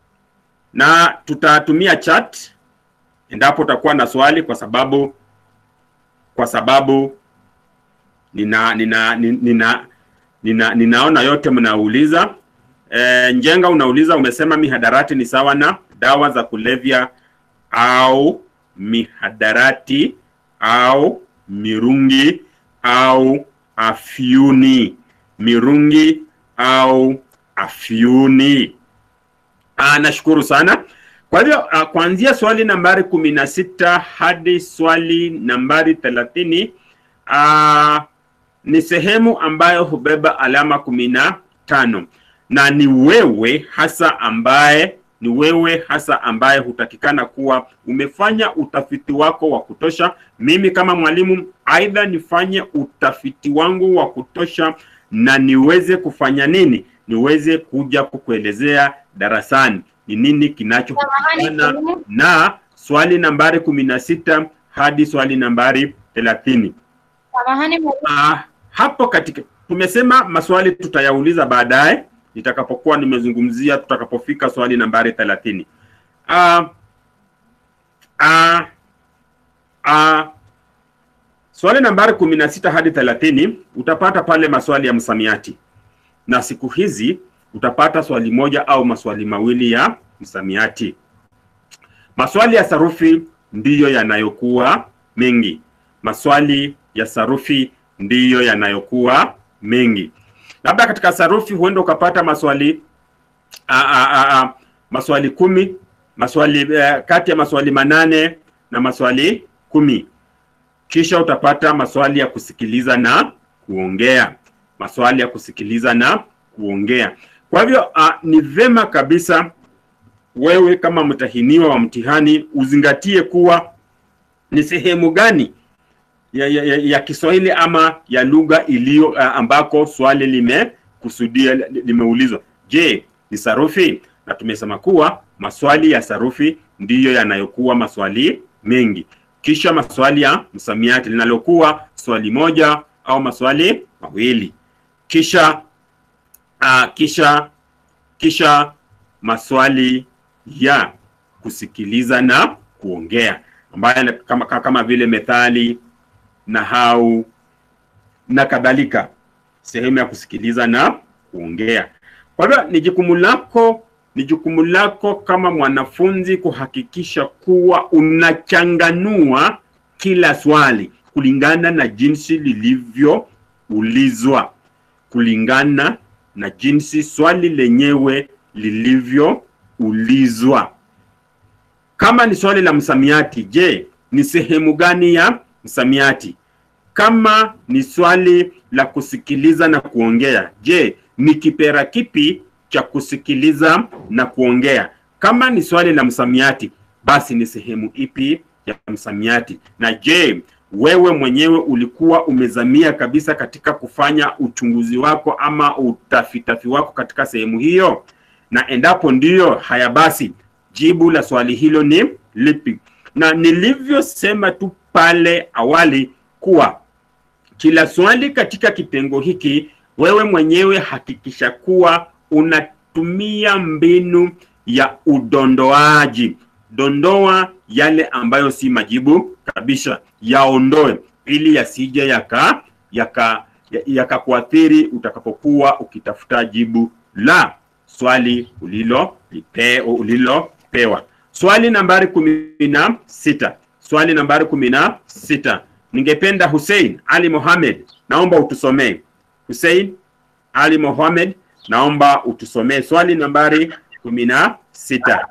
na tutatumia chat endapo utakuwa na swali, kwa sababu kwa sababu nina nina nina, nina, nina ninaona yote mnauliza. E, Njenga unauliza, umesema mihadarati ni sawa na dawa za kulevya au mihadarati au mirungi au afyuni mirungi au afyuni. Ah, nashukuru sana. Kwa hivyo ah, kuanzia swali nambari kumi na sita hadi swali nambari thelathini ah, ni sehemu ambayo hubeba alama kumi na tano na ni wewe hasa ambaye ni wewe hasa ambaye hutakikana kuwa umefanya utafiti wako wa kutosha. Mimi kama mwalimu, aidha nifanye utafiti wangu wa kutosha na niweze kufanya nini, niweze kuja kukuelezea darasani ni nini kinachohusiana na swali nambari kumi na sita hadi swali nambari thelathini. Samahani mwalimu. Ah, hapo katika tumesema maswali tutayauliza baadaye nitakapokuwa nimezungumzia tutakapofika swali nambari thelathini. Ah, ah, ah, swali nambari kumi na sita hadi thelathini utapata pale maswali ya msamiati, na siku hizi utapata swali moja au maswali mawili ya msamiati. Maswali ya sarufi ndiyo yanayokuwa mengi. Maswali ya sarufi ndiyo yanayokuwa mengi. Labda katika sarufi huenda ukapata maswali a, a, a, a, maswali kumi maswali eh, kati ya maswali manane na maswali kumi. Kisha utapata maswali ya kusikiliza na kuongea, maswali ya kusikiliza na kuongea. Kwa hivyo uh, ni vema kabisa wewe kama mtahiniwa wa mtihani uzingatie kuwa ni sehemu gani ya, ya, ya, ya Kiswahili ama ya lugha iliyo uh, ambako swali limekusudia li- limeulizwa. Je, ni sarufi? Na tumesema kuwa maswali ya sarufi ndiyo yanayokuwa maswali mengi, kisha maswali ya msamiati linalokuwa swali moja au maswali mawili, kisha uh, kisha kisha maswali ya kusikiliza na kuongea ambayo ni kama, kama vile methali, nahau na kadhalika, sehemu ya kusikiliza na kuongea. Kwa hivyo ni jukumu lako, ni jukumu lako kama mwanafunzi kuhakikisha kuwa unachanganua kila swali kulingana na jinsi lilivyoulizwa, kulingana na jinsi swali lenyewe lilivyoulizwa. Kama ni swali la msamiati, je, ni sehemu gani ya msamiati? Kama ni swali la kusikiliza na kuongea, je, ni kipera kipi cha kusikiliza na kuongea? Kama ni swali la msamiati, basi ni sehemu ipi ya msamiati? Na je, wewe mwenyewe ulikuwa umezamia kabisa katika kufanya uchunguzi wako ama utafitafi wako katika sehemu hiyo? Na endapo ndiyo, haya basi, jibu la swali hilo ni lipi? Na nilivyosema tu pale awali kuwa kila swali katika kitengo hiki, wewe mwenyewe hakikisha kuwa unatumia mbinu ya udondoaji. Dondoa yale ambayo si majibu kabisa, yaondoe ili yasije yaka yaka yakakuathiri utakapokuwa ukitafuta jibu la swali ulilo lipe, ulilopewa. Swali nambari kumi na sita. Swali nambari kumi na sita. Ningependa Hussein Ali Mohamed, naomba utusomee. Hussein Ali Mohamed, naomba utusomee swali nambari kumi na sita.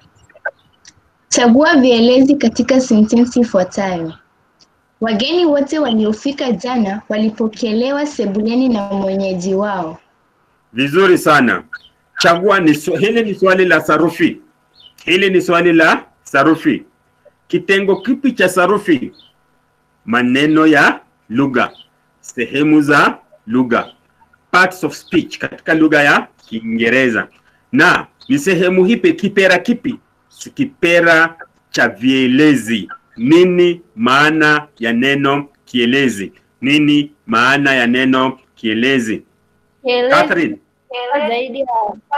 Chagua vielezi katika sentensi ifuatayo. Wageni wote waliofika jana walipokelewa sebuleni na mwenyeji wao. Vizuri sana. Chagua ni swa- hili ni swali la sarufi. Hili ni swali la sarufi. Kitengo kipi cha sarufi? Maneno ya lugha, sehemu za lugha, parts of speech katika lugha ya Kiingereza. Na ni sehemu hipi, kipera kipi? Si Kipera cha vielezi. Nini maana ya neno kielezi? Nini maana ya neno kielezi? Catherine, zaidi ya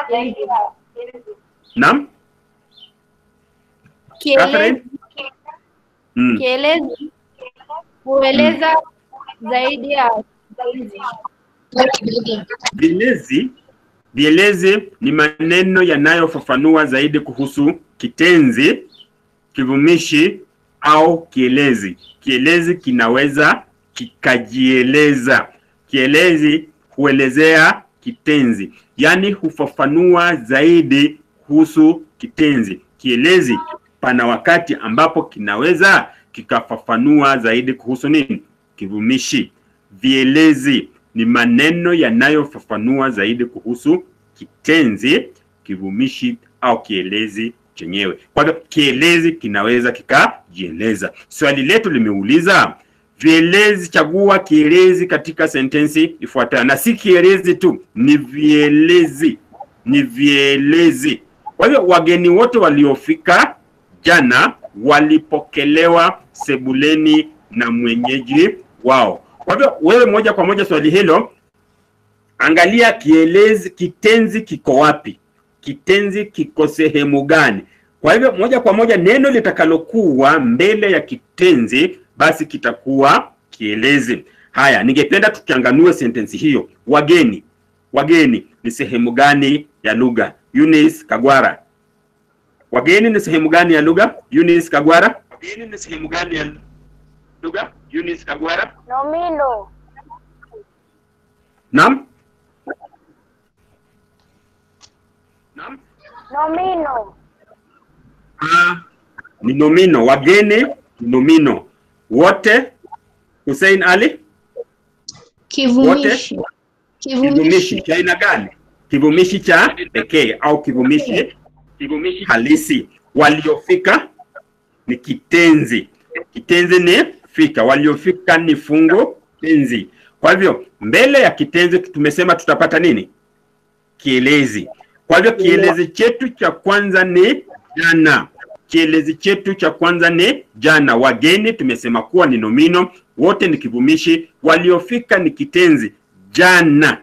naam? Catherine? Mm. Kielezi hueleza zaidi ya Vielezi vielezi ni maneno yanayofafanua zaidi kuhusu kitenzi, kivumishi au kielezi. Kielezi kinaweza kikajieleza. Kielezi huelezea kitenzi, yaani hufafanua zaidi kuhusu kitenzi. Kielezi pana wakati ambapo kinaweza kikafafanua zaidi kuhusu nini? Kivumishi. Vielezi ni maneno yanayofafanua zaidi kuhusu kitenzi, kivumishi au kielezi chenyewe. Kwa hivyo kielezi kinaweza kikajieleza. Swali letu limeuliza vielezi, chagua kielezi katika sentensi ifuatayo, na si kielezi tu, ni vielezi, ni vielezi. Kwa hivyo wageni wote waliofika jana walipokelewa sebuleni na mwenyeji wao. Kwa hivyo wewe moja kwa moja swali hilo, angalia kielezi, kitenzi kiko wapi? Kitenzi kiko sehemu gani? Kwa hivyo moja kwa moja neno litakalokuwa mbele ya kitenzi basi kitakuwa kielezi. Haya, ningependa tukianganue sentensi hiyo. Wageni, wageni ni sehemu gani ya lugha? Eunice Kagwara. Wageni ni sehemu gani ya lugha? Eunice Kagwara. Wageni ni sehemu gani ya lugha? Eunice Kagwara. Nomino. Naam? Nomino. Ah, ni nomino. Wageni ni nomino. Wote Hussein Ali? Kivumishi. Kivumishi cha aina gani? Kivumishi cha pekee au kivumishi kivumishi halisi. Waliofika ni kitenzi. Kitenzi ni fika. Waliofika ni fungu tenzi. Kwa hivyo mbele ya kitenzi tumesema tutapata nini? Kielezi. Kwa hivyo kielezi chetu cha kwanza ni jana. Kielezi chetu cha kwanza ni jana. Wageni tumesema kuwa ni nomino, wote ni kivumishi, waliofika ni kitenzi. Jana,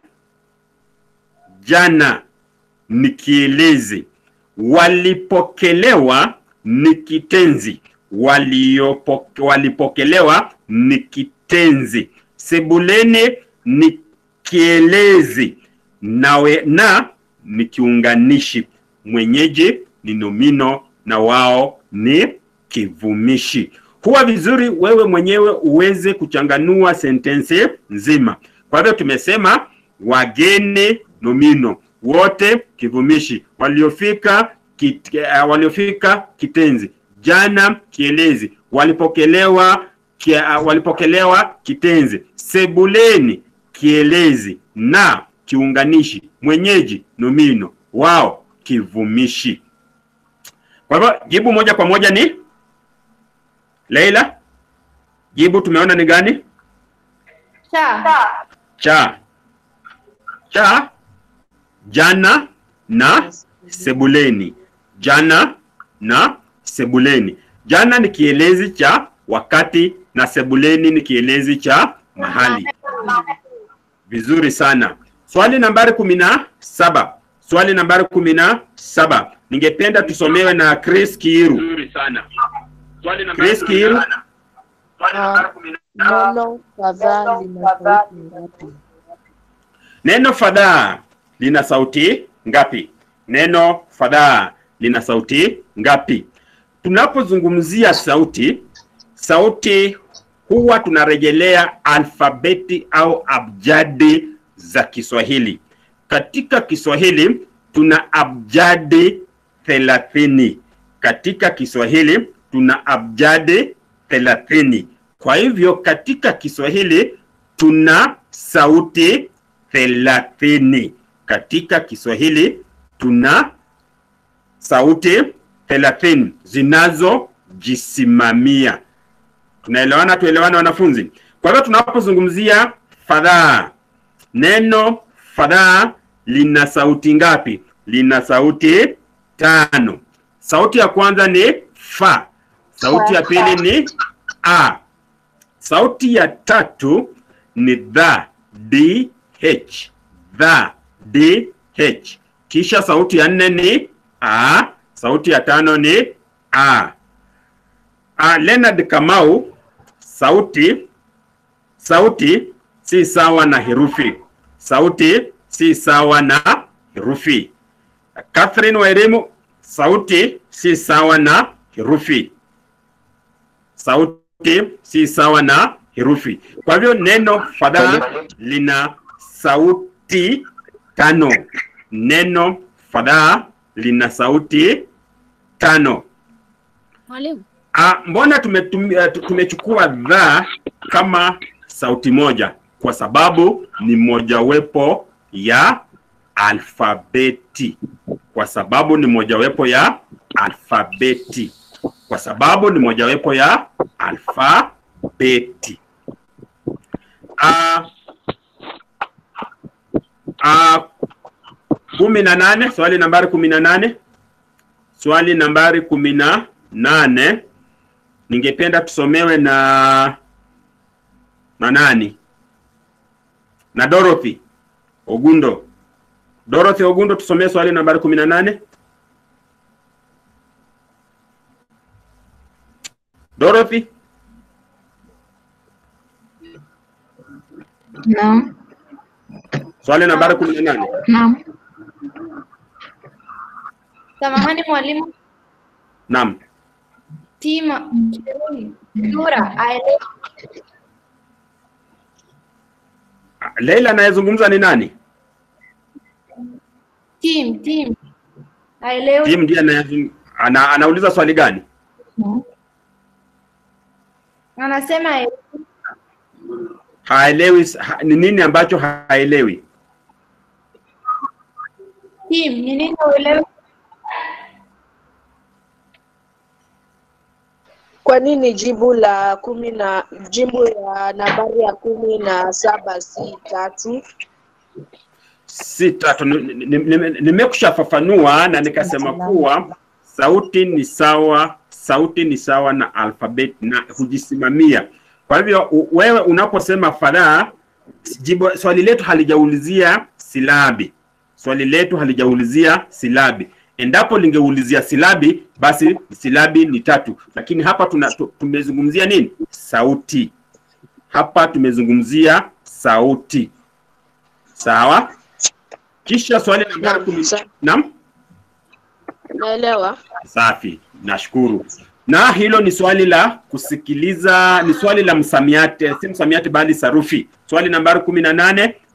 jana ni kielezi. Walipokelewa ni kitenzi. Waliopo, walipokelewa ni kitenzi. Sebuleni ni kielezi. Nawe na ni kiunganishi. Mwenyeji ni nomino na wao ni kivumishi. Huwa vizuri wewe mwenyewe uweze kuchanganua sentensi nzima. Kwa hivyo tumesema wageni nomino, wote kivumishi, waliofika kit, uh, waliofika kitenzi, jana kielezi, walipokelewa ki, uh, walipokelewa kitenzi, sebuleni kielezi, na kiunganishi, mwenyeji nomino, wao kivumishi. Kwa hivyo jibu moja kwa moja ni Leila, jibu tumeona ni gani? Cha. Cha. Cha jana na sebuleni. Jana na sebuleni. Jana ni kielezi cha wakati na sebuleni ni kielezi cha mahali. Vizuri sana. Swali nambari kumi na saba. Swali nambari kumi na saba. Ningependa tusomewe na Chris Kiiru. Nzuri sana. Swali nambari Chris kumi na Kiiru. saba. Swali nambari kumi na Neno kadhaa lina sauti ngapi? Neno fadhaa lina sauti ngapi? Neno fadhaa lina sauti ngapi? Tunapozungumzia sauti, sauti huwa tunarejelea alfabeti au abjadi za Kiswahili. Katika Kiswahili tuna abjadi thelathini. Katika Kiswahili tuna abjadi thelathini. Kwa hivyo katika Kiswahili tuna sauti thelathini. Katika Kiswahili tuna sauti thelathini zinazojisimamia. Tunaelewana? Tuelewane wanafunzi? Kwa hivyo tunapozungumzia fadhaa, neno fadhaa lina sauti ngapi? Lina sauti tano. Sauti ya kwanza ni fa, sauti ya pili ni a, sauti ya tatu ni dha, d, h, dha, d, h. Kisha sauti ya nne ni a, sauti ya tano ni a. a Leonard Kamau, sauti sauti si sawa na herufi. Sauti si sawa na herufi. Catherine Wairimu, sauti si sawa na herufi. Sauti si sawa na herufi. Kwa hivyo neno fadhaa lina sauti tano. Neno fadhaa lina sauti tano. Mwalimu. Ah, mbona tumetumia tumechukua dha kama sauti moja? Kwa sababu ni mojawapo ya alfabeti. Kwa sababu ni mojawapo ya alfabeti. Kwa sababu ni mojawapo ya alfabeti. Ah, ah, kumi na nane, swali nambari kumi na nane. Swali nambari kumi na nane ningependa tusomewe na na nani? Na Dorothy Ogundo. Dorothy Ogundo, tusomee swali nambari kumi na nane. Dorothy, Naam. swali nambari kumi na nane. Naam. Samahani mwalimu. Naam. Tima. Nura, aelewe. Leila anayezungumza ni nani? Tim, Tim. Aelewe. Tim ndiye anayezung- ana, anauliza swali gani? Anasema aelewe. Haelewi s- ha, ni nini ambacho haelewi? Tim, ni nini uelewe? Kwa nini jibu la kumi na jibu ya nambari ya kumi na saba si tatu? si tatu. Ni- ni- ni- Nimekushafafanua na nikasema kuwa sauti ni sawa, sauti ni sawa na alfabeti na hujisimamia. Kwa hivyo u- wewe unaposema fadhaa, jibu swali letu halijaulizia silabi, swali letu halijaulizia silabi. Endapo lingeulizia silabi, basi silabi ni tatu, lakini hapa tuna, tu- tumezungumzia nini? Sauti. Hapa tumezungumzia sauti. Sawa? Kisha swali nambari kumi. Naam? Naelewa. Safi, nashukuru. Na hilo ni swali la kusikiliza, ni swali la msamiati, si msamiati bali sarufi. Swali nambari kumi na nane,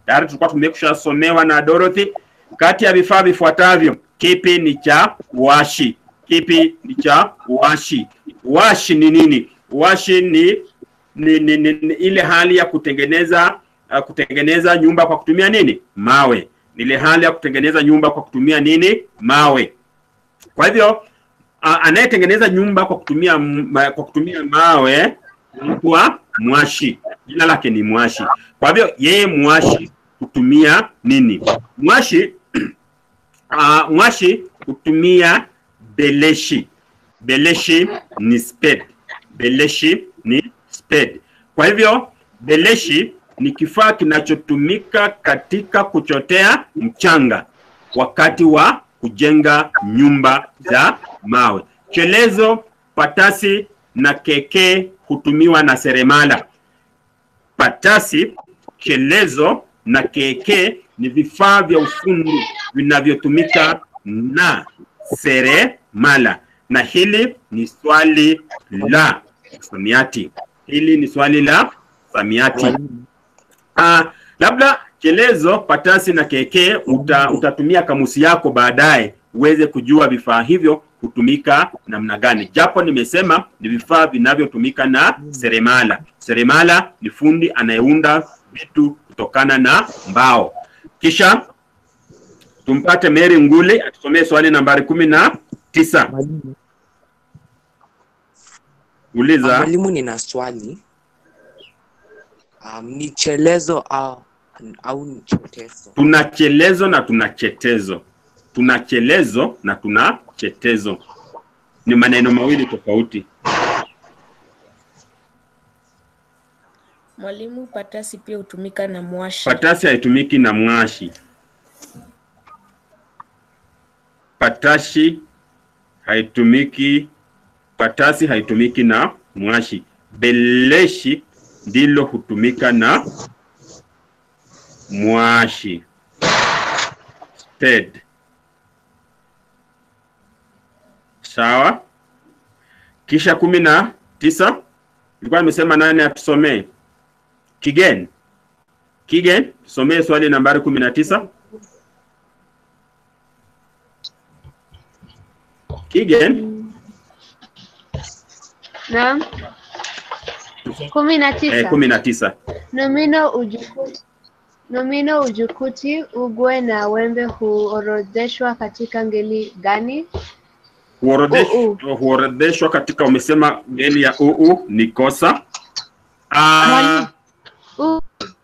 tayari tulikuwa tumekushasomewa na Dorothy. Kati ya vifaa vifuatavyo, kipi ni cha washi? Kipi ni cha washi? Washi ni nini? Washi ni ni, ni, ni, ni ile hali ya kutengeneza uh, kutengeneza nyumba kwa kutumia nini? Mawe. Ni ile hali ya kutengeneza nyumba kwa kutumia nini? Mawe. Kwa hivyo uh, anayetengeneza nyumba kwa kutumia m- ma, kwa kutumia mawe anaitwa mwashi. Jina lake ni mwashi. Kwa hivyo yeye mwashi hutumia nini? Mwashi uh, mwashi hutumia beleshi. Beleshi ni spade. Beleshi ni spade. Kwa hivyo beleshi ni kifaa kinachotumika katika kuchotea mchanga wakati wa kujenga nyumba za mawe. Chelezo, patasi na keke hutumiwa na seremala. Patasi, chelezo na keke ni vifaa vya ufundi vinavyotumika na seremala, na hili ni swali la msamiati. Hili ni swali la msamiati. Uh, labda chelezo, patasi na keke uta, utatumia kamusi yako baadaye uweze kujua vifaa hivyo hutumika namna gani, japo nimesema ni vifaa vinavyotumika na seremala. Seremala ni fundi anayeunda vitu kutokana na mbao. Kisha tumpate Mary Nguli atusomee swali nambari kumi na tisa. Uliza. Mwalimu, nina swali. Um, ni chelezo au, au ni chotezo? Tuna chelezo na tuna chetezo. Tuna chelezo na tuna chetezo, ni maneno mawili tofauti. Mwalimu, patasi pia hutumika na mwashi. Patasi haitumiki na mwashi. Patashi haitumiki, patasi haitumiki na mwashi. Beleshi ndilo hutumika na mwashi. Spade. Sawa. Kisha kumi na tisa ilikuwa nimesema nani atusomee? Kigen. Kigen, tusomee swali nambari kumi na tisa. Kigen, Naam. kumi na eh, tisa. kumi na tisa. Nomino ujukuti, nomino ujukuti, ugwe na wembe huorodheshwa katika ngeli gani? Huorodheshwa huorodheshwa katika umesema ngeli ya uu ni kosa. Ah, U,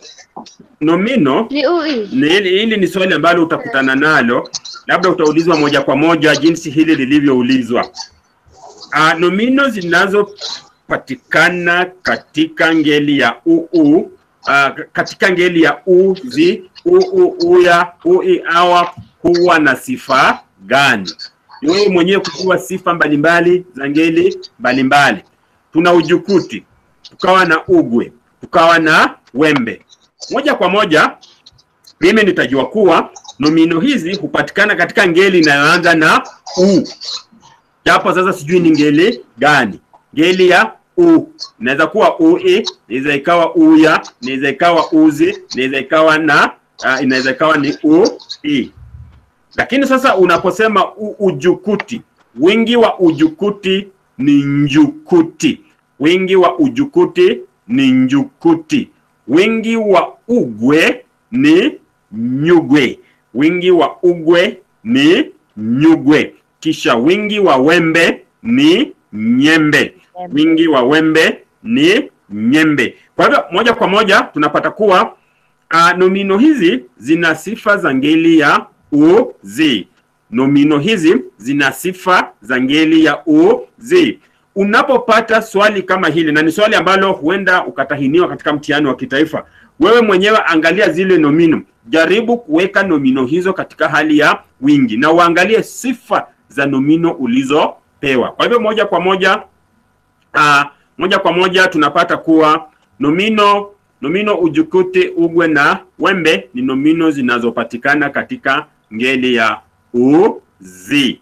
nomino ni ui. ni hili, hili ni swali ambalo utakutana nalo, labda utaulizwa moja kwa moja jinsi hili lilivyoulizwa. Uh, nomino zinazopatikana katika ngeli ya uu uh, katika ngeli ya u zi uu uya ui awa huwa na sifa gani? Ni wewe mwenyewe kujua sifa mbalimbali za ngeli mbalimbali. Tuna ujukuti, tukawa na ugwe, tukawa na wembe. Moja kwa moja mimi nitajua kuwa nomino hizi hupatikana katika ngeli inayoanza na u, japo sasa sijui ni ngeli gani. Ngeli ya u inaweza kuwa ui, inaweza ikawa uya, inaweza ikawa uzi, inaweza ikawa na uh, inaweza ikawa ni u i. Lakini sasa unaposema u, ujukuti, wingi wa ujukuti ni njukuti. Wingi wa ujukuti ni njukuti. Wingi wa ugwe ni nyugwe. Wingi wa ugwe ni nyugwe. Kisha wingi wa wembe ni nyembe. Wingi wa wembe ni nyembe. Kwa hivyo moja kwa moja tunapata kuwa uh, nomino hizi zina sifa za ngeli ya uzi. Nomino hizi zina sifa za ngeli ya uzi. Unapopata swali kama hili, na ni swali ambalo huenda ukatahiniwa katika mtihani wa kitaifa, wewe mwenyewe angalia zile nomino, jaribu kuweka nomino hizo katika hali ya wingi na uangalie sifa za nomino ulizopewa. Kwa hivyo moja kwa moja uh, moja kwa moja tunapata kuwa nomino nomino ujukuti, ugwe na wembe ni nomino zinazopatikana katika ngeli ya uzi.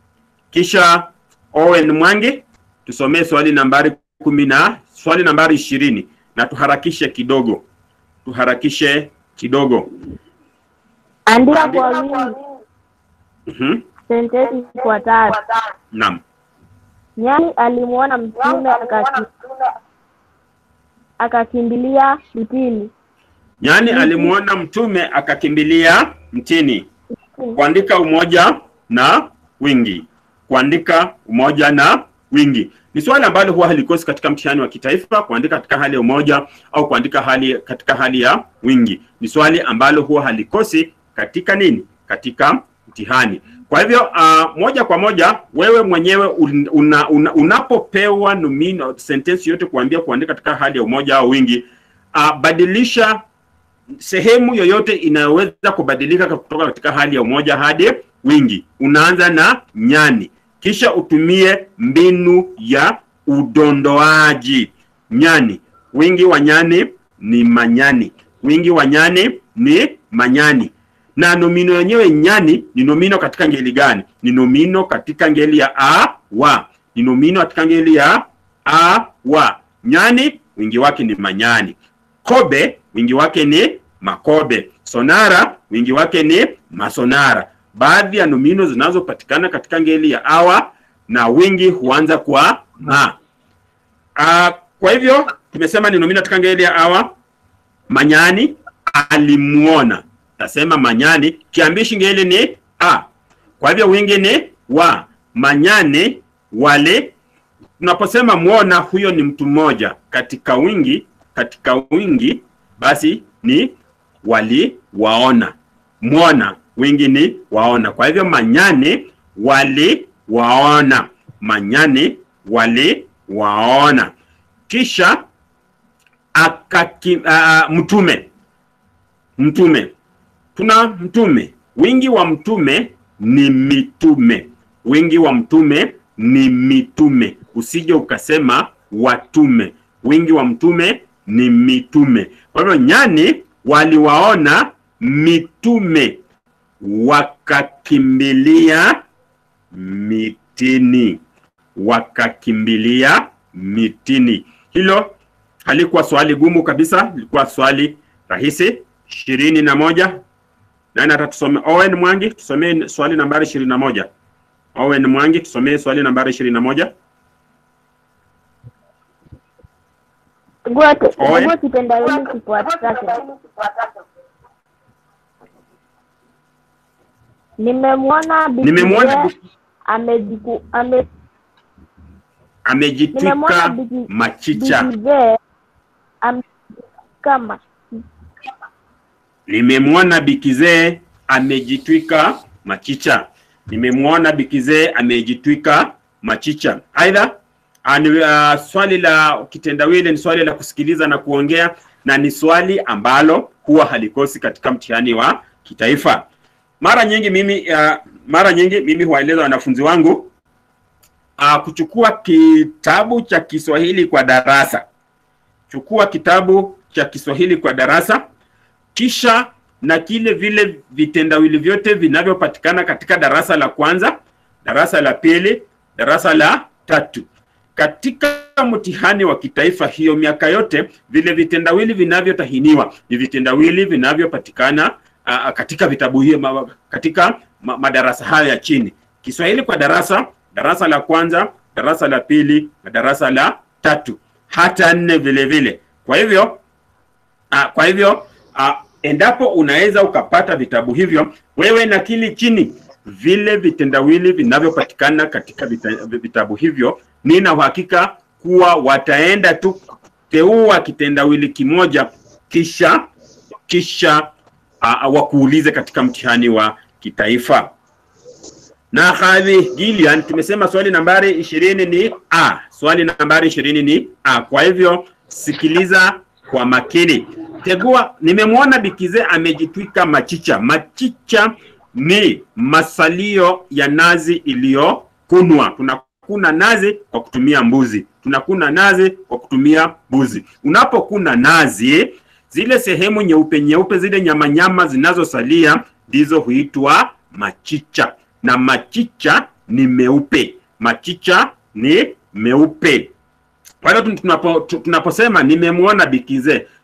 Kisha Owen Mwangi tusomee swali nambari kumi na swali nambari ishirini na tuharakishe kidogo, tuharakishe kidogo. Andika kwa wingi Mhm. sentensi ifuatayo. Naam. Nyani alimwona mtume akaki- akakimbilia mtini. Nyani alimuona mtume akakimbilia mtini. Kuandika umoja na wingi. Kuandika umoja na wingi ni swali ambalo huwa halikosi katika mtihani wa kitaifa, kuandika katika hali ya umoja au kuandika hali katika hali ya wingi. Ni swali ambalo huwa halikosi katika nini? Katika mtihani. Kwa hivyo uh, moja kwa moja wewe mwenyewe un, una, una, unapopewa nomino sentensi yote kuambia kuandika katika hali ya umoja au wingi, uh, badilisha sehemu yoyote inayoweza kubadilika kutoka katika hali ya umoja hadi wingi. Unaanza na nyani, kisha utumie mbinu ya udondoaji. Nyani, wingi wa nyani ni manyani, wingi wa nyani ni manyani. Na nomino yenyewe nyani ni nomino katika ngeli gani? Ni nomino katika ngeli ya a wa, ni nomino katika ngeli ya a wa. Nyani wingi wake ni manyani. Kobe wingi wake ni makobe. Sonara wingi wake ni masonara. Baadhi ya nomino zinazopatikana katika ngeli ya awa na wingi huanza kwa ma. Uh, kwa hivyo tumesema ni nomino katika ngeli ya awa. Manyani alimuona, tasema manyani, kiambishi ngeli ni a. Kwa hivyo wingi ni wa. Manyani wale tunaposema muona, huyo ni mtu mmoja. Katika wingi, katika wingi basi ni waliwaona. Mwona wingi ni waona. Kwa hivyo manyani waliwaona, manyani waliwaona. Kisha akaki, uh, mtume mtume, tuna mtume. Wingi wa mtume ni mitume, wingi wa mtume ni mitume. Usije ukasema watume. Wingi wa mtume ni mitume. Kwa hivyo nyani waliwaona mitume wakakimbilia mitini, wakakimbilia mitini. Hilo halikuwa swali gumu kabisa, lilikuwa swali rahisi. ishirini na moja. Nani atatusomea? Owen Mwangi, tusomee swali nambari ishirini na moja. Owen Mwangi, tusomee swali nambari ishirini na moja. Chagua Owen. chagua kitendawili kifuatacho. Nimemwona Bikizee Nimemwona amejiku ame nimemwona amejitwika Biki- machicha. Bikizee amejitwika ma- Nimemwona bikizee amejitwika machicha. Nimemwona bikizee amejitwika machicha. Aidha, ah, ni, ah, swali la kitendawili ni swali la kusikiliza na kuongea na ni swali ambalo huwa halikosi katika mtihani wa kitaifa. Mara nyingi mimi uh, mara nyingi mimi huwaeleza wanafunzi wangu uh, kuchukua kitabu cha Kiswahili kwa darasa. Chukua kitabu cha Kiswahili kwa darasa kisha na kile vile vitendawili vyote vinavyopatikana katika darasa la kwanza, darasa la pili, darasa la tatu. Katika mtihani wa kitaifa hiyo miaka yote, vile vitendawili vinavyotahiniwa ni vitendawili vinavyopatikana uh, katika vitabu hiyo ma, katika ma, madarasa hayo ya chini. Kiswahili kwa darasa, darasa la kwanza, darasa la pili na darasa la tatu, hata nne vile vile. Kwa hivyo uh, kwa hivyo uh, endapo unaweza ukapata vitabu hivyo, wewe nakili chini vile vitendawili vinavyopatikana katika vita, vitabu hivyo. Nina uhakika kuwa wataenda tu teua kitendawili kimoja kisha kisha uh, wakuulize katika mtihani wa kitaifa. Na hadhi Gillian, tumesema swali nambari ishirini ni a. Swali nambari ishirini ni a. Kwa hivyo sikiliza kwa makini. Tegua, nimemwona Bikize amejitwika machicha. Machicha ni masalio ya nazi iliyokunwa. Tunakuna nazi kwa kutumia mbuzi, tunakuna nazi kwa kutumia mbuzi. Unapokuna nazi, zile sehemu nyeupe nyeupe, zile nyama nyama zinazosalia ndizo huitwa machicha, na machicha ni meupe. Machicha ni meupe. Kwa hiyo tunapo, tunaposema nimemwona Bikize,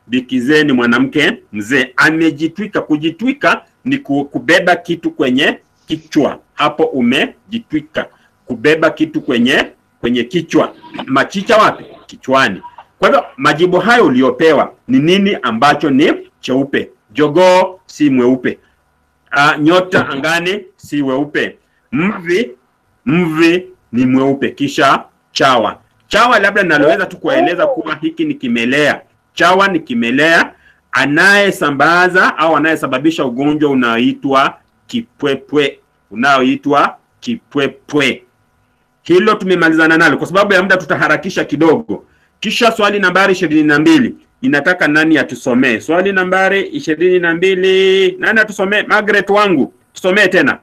bikizee ni mwanamke mzee. Amejitwika. Kujitwika ni ku- kubeba kitu kwenye kichwa. Hapo umejitwika, kubeba kitu kwenye kwenye kichwa. Machicha wapi? Kichwani. Kwa hivyo majibu hayo uliopewa ni nini ambacho ni cheupe? Jogoo si mweupe. Uh, nyota angani si weupe. Mvi mvi ni mweupe. Kisha chawa. Chawa labda naloweza tu kuwaeleza kuwa hiki ni kimelea. Chawa ni kimelea anayesambaza au anayesababisha ugonjwa unaoitwa kipwepwe, unaoitwa kipwepwe. Hilo tumemalizana nalo. Kwa sababu ya muda, tutaharakisha kidogo. Kisha swali nambari ishirini na mbili inataka nani atusomee? Swali nambari ishirini na mbili nani atusomee? Margaret wangu, tusomee tena.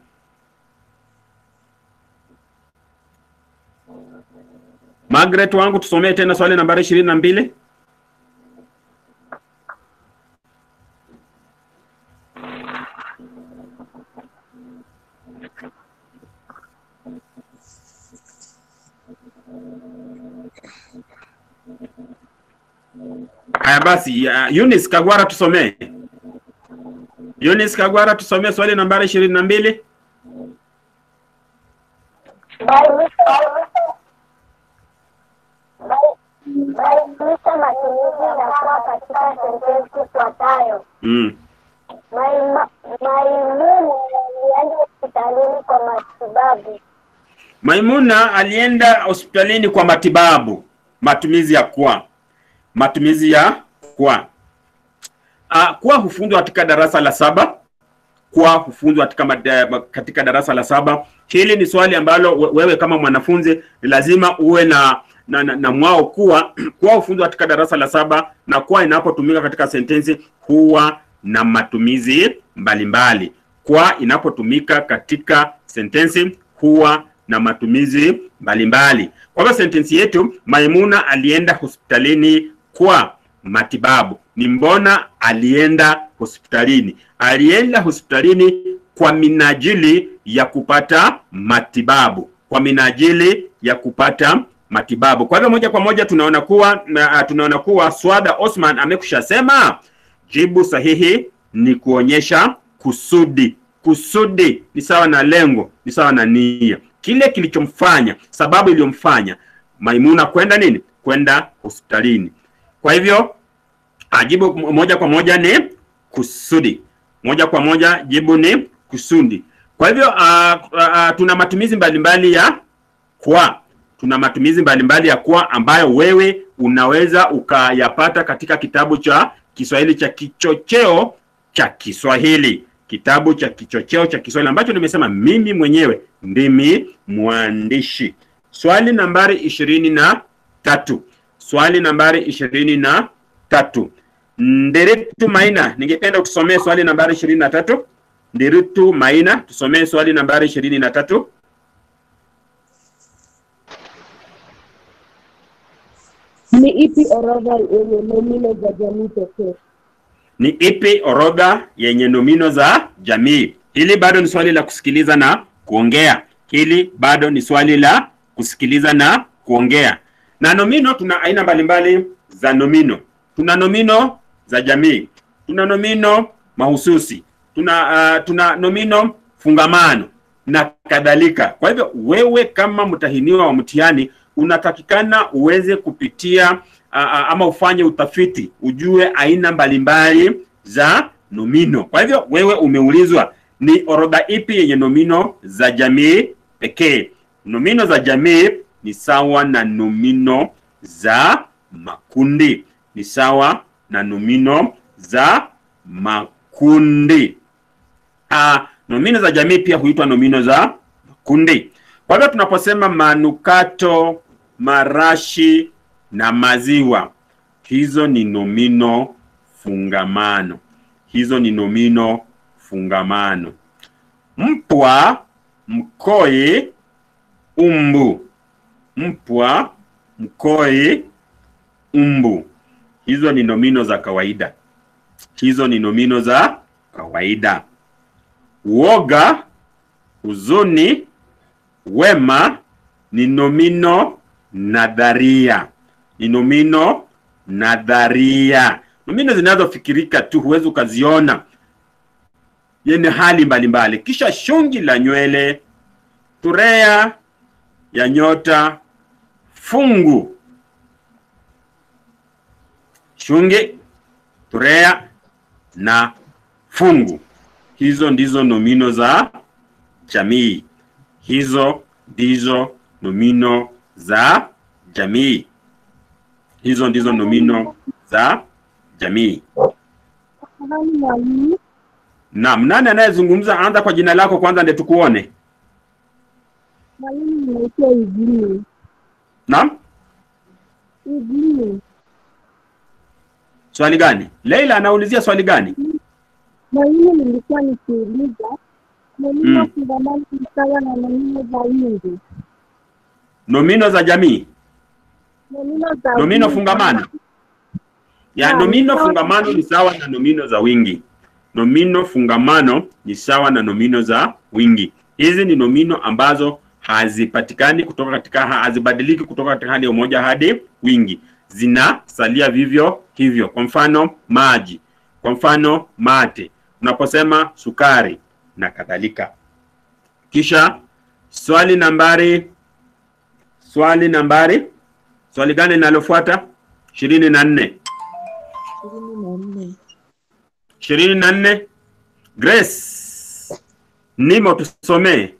Margaret wangu, tusomee tena swali nambari ishirini na mbili. Haya basi, uh, Eunice Kagwara tusomee. Eunice Kagwara tusomee swali nambari ishirini na mbili. Bainisha matumizi ya kuwa katika sentensi ifuatayo. Mm. Maima- Maimuna alienda hospitalini kwa matibabu. Maimuna alienda hospitalini kwa matibabu. Matumizi ya kwa, matumizi ya kwa. Uh, kwa hufunzwa katika darasa la saba. Kwa hufunzwa katika, mada- katika darasa la saba. Hili ni swali ambalo we- wewe kama mwanafunzi lazima uwe na na, na, na mwao kuwa kwa hufunzwa katika darasa la saba na kwa inapotumika katika sentensi huwa na matumizi mbalimbali. Kwa inapotumika katika sentensi huwa na matumizi mbalimbali. Kwa hivyo sentensi yetu, Maimuna alienda hospitalini kwa matibabu. Ni mbona alienda hospitalini? Alienda hospitalini kwa minajili ya kupata matibabu, kwa minajili ya kupata matibabu. Kwa hivyo moja kwa moja tunaona kuwa na, tunaona kuwa Swada Osman amekusha sema jibu sahihi ni kuonyesha kusudi. Kusudi ni sawa na lengo, ni sawa na nia, kile kilichomfanya, sababu iliyomfanya Maimuna kwenda nini, kwenda hospitalini. Kwa hivyo ah, jibu moja kwa moja ni kusudi. Moja kwa moja jibu ni kusudi. Kwa hivyo uh, uh, tuna matumizi mbalimbali ya kwa tuna matumizi mbalimbali ya kwa ambayo wewe unaweza ukayapata katika kitabu cha Kiswahili cha kichocheo cha Kiswahili, kitabu cha kichocheo cha Kiswahili ambacho nimesema mimi mwenyewe ndimi mwandishi. Swali nambari ishirini na tatu swali nambari ishirini na tatu Nderitu Maina, ningependa utusomee swali nambari ishirini na tatu Nderitu Maina, tusomee swali nambari ishirini na tatu Ni ipi orodha yenye nomino za jamii pekee? Ni ipi orodha yenye nomino za jamii? Hili bado ni swali la kusikiliza na kuongea. Hili bado ni swali la kusikiliza na kuongea. Na nomino, tuna aina mbalimbali za nomino. Tuna nomino za jamii, tuna nomino mahususi, tuna uh, tuna nomino fungamano na kadhalika. Kwa hivyo wewe kama mtahiniwa wa mtihani unatakikana uweze kupitia uh, ama ufanye utafiti ujue aina mbalimbali za nomino. Kwa hivyo wewe umeulizwa ni orodha ipi yenye nomino za jamii pekee. Nomino za jamii ni sawa na nomino za makundi, ni sawa na nomino za makundi. Uh, nomino za jamii pia huitwa nomino za makundi. Kwa hivyo tunaposema manukato, marashi na maziwa, hizo ni nomino fungamano. Hizo ni nomino fungamano. Mpwa, mkoi, umbu. Mpwa, mkoi, umbu. Hizo ni nomino za kawaida. Hizo ni nomino za kawaida. Uoga, huzuni, wema ni nomino nadharia. Ni nomino nadharia. nomino zinazofikirika tu, huwezi ukaziona, yenye hali mbalimbali. Kisha shungi la nywele, turea ya nyota, fungu. Shungi, turea na fungu. Hizo ndizo nomino za jamii. Hizo ndizo nomino za jamii. Hizo ndizo nomino za jamii. Tafadhali mwalimu. Naam, nani anayezungumza? Anza kwa jina lako kwanza, ndio tukuone. Mwalimu naitwa Idini. Naam, Idini. swali gani? Leila anaulizia swali gani? Mwalimu, nilikuwa nikiuliza nomino Mm. fungamani ni sawa na nomino za wingi. Nomino za jamii, Nomino za nomino wingi. fungamano. Ya Naam, nomino sawa. fungamano ni sawa na nomino za wingi. Nomino fungamano ni sawa na nomino za wingi. Hizi ni nomino ambazo hazipatikani kutoka katika hazibadiliki kutoka katika hali ya umoja hadi wingi, zinasalia vivyo hivyo. Kwa mfano maji, kwa mfano mate, unaposema sukari na kadhalika. Kisha swali nambari swali nambari swali gani linalofuata? ishirini na nne ishirini na nne Grace Nimo, tusomee.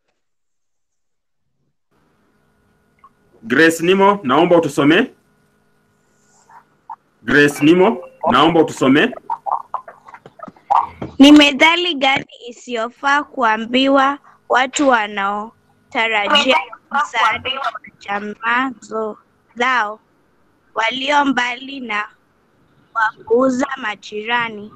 Grace Nimo, naomba utusomee. Grace Nimo, naomba utusomee. Ni methali gani isiyofaa kuambiwa watu wanaotarajia msaada wa jamaa zo- zao walio mbali na wapuuza majirani?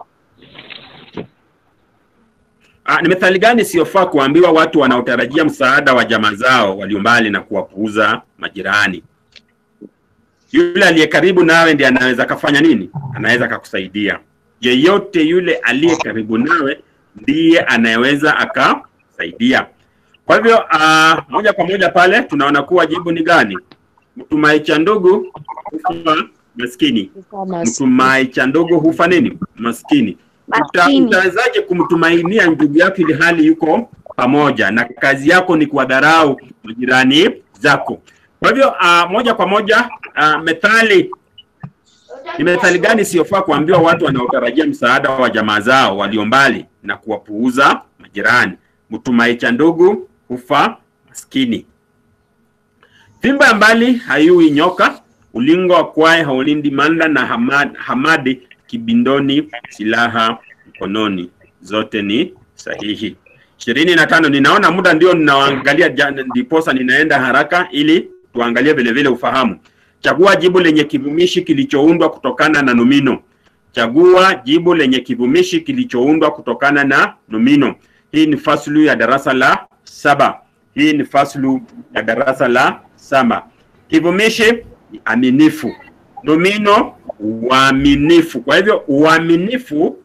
Ah, ni methali gani isiyofaa kuambiwa watu wanaotarajia msaada wa jamaa zao walio mbali na kuwapuuza majirani? Yule aliye karibu nawe ndiye anaweza kafanya nini? Anaweza akakusaidia. Yeyote yule aliye karibu nawe ndiye anayeweza akasaidia. Kwa hivyo uh, moja kwa moja pale tunaona kuwa jibu ni gani? Mtumai cha ndugu hufa maskini. Mtumai cha ndugu hufa nini? Maskini. Uta, Maskini. utawezaje kumtumainia ndugu yako ili hali yuko pamoja na kazi yako ni kuwadharau majirani zako? Kwa hivyo uh, moja kwa moja uh, methali ni methali gani isiyofaa kuambiwa watu wanaotarajia msaada wa jamaa zao walio mbali na kuwapuuza majirani? Mtumai cha ndugu hufa maskini. Fimbo ya mbali haiui nyoka, ulingo wa kwae haulindi manda, na hamad, hamadi kibindoni, silaha mkononi. Zote ni sahihi. ishirini na tano. Ninaona muda ndio ninaangalia, ja- ndiposa ninaenda haraka ili tuangalie vile vile ufahamu. Chagua jibu lenye kivumishi kilichoundwa kutokana na nomino. Chagua jibu lenye kivumishi kilichoundwa kutokana na nomino. Hii ni faslu ya darasa la saba. Hii ni faslu ya darasa la saba. Kivumishi ni aminifu, nomino uaminifu. Kwa hivyo uaminifu,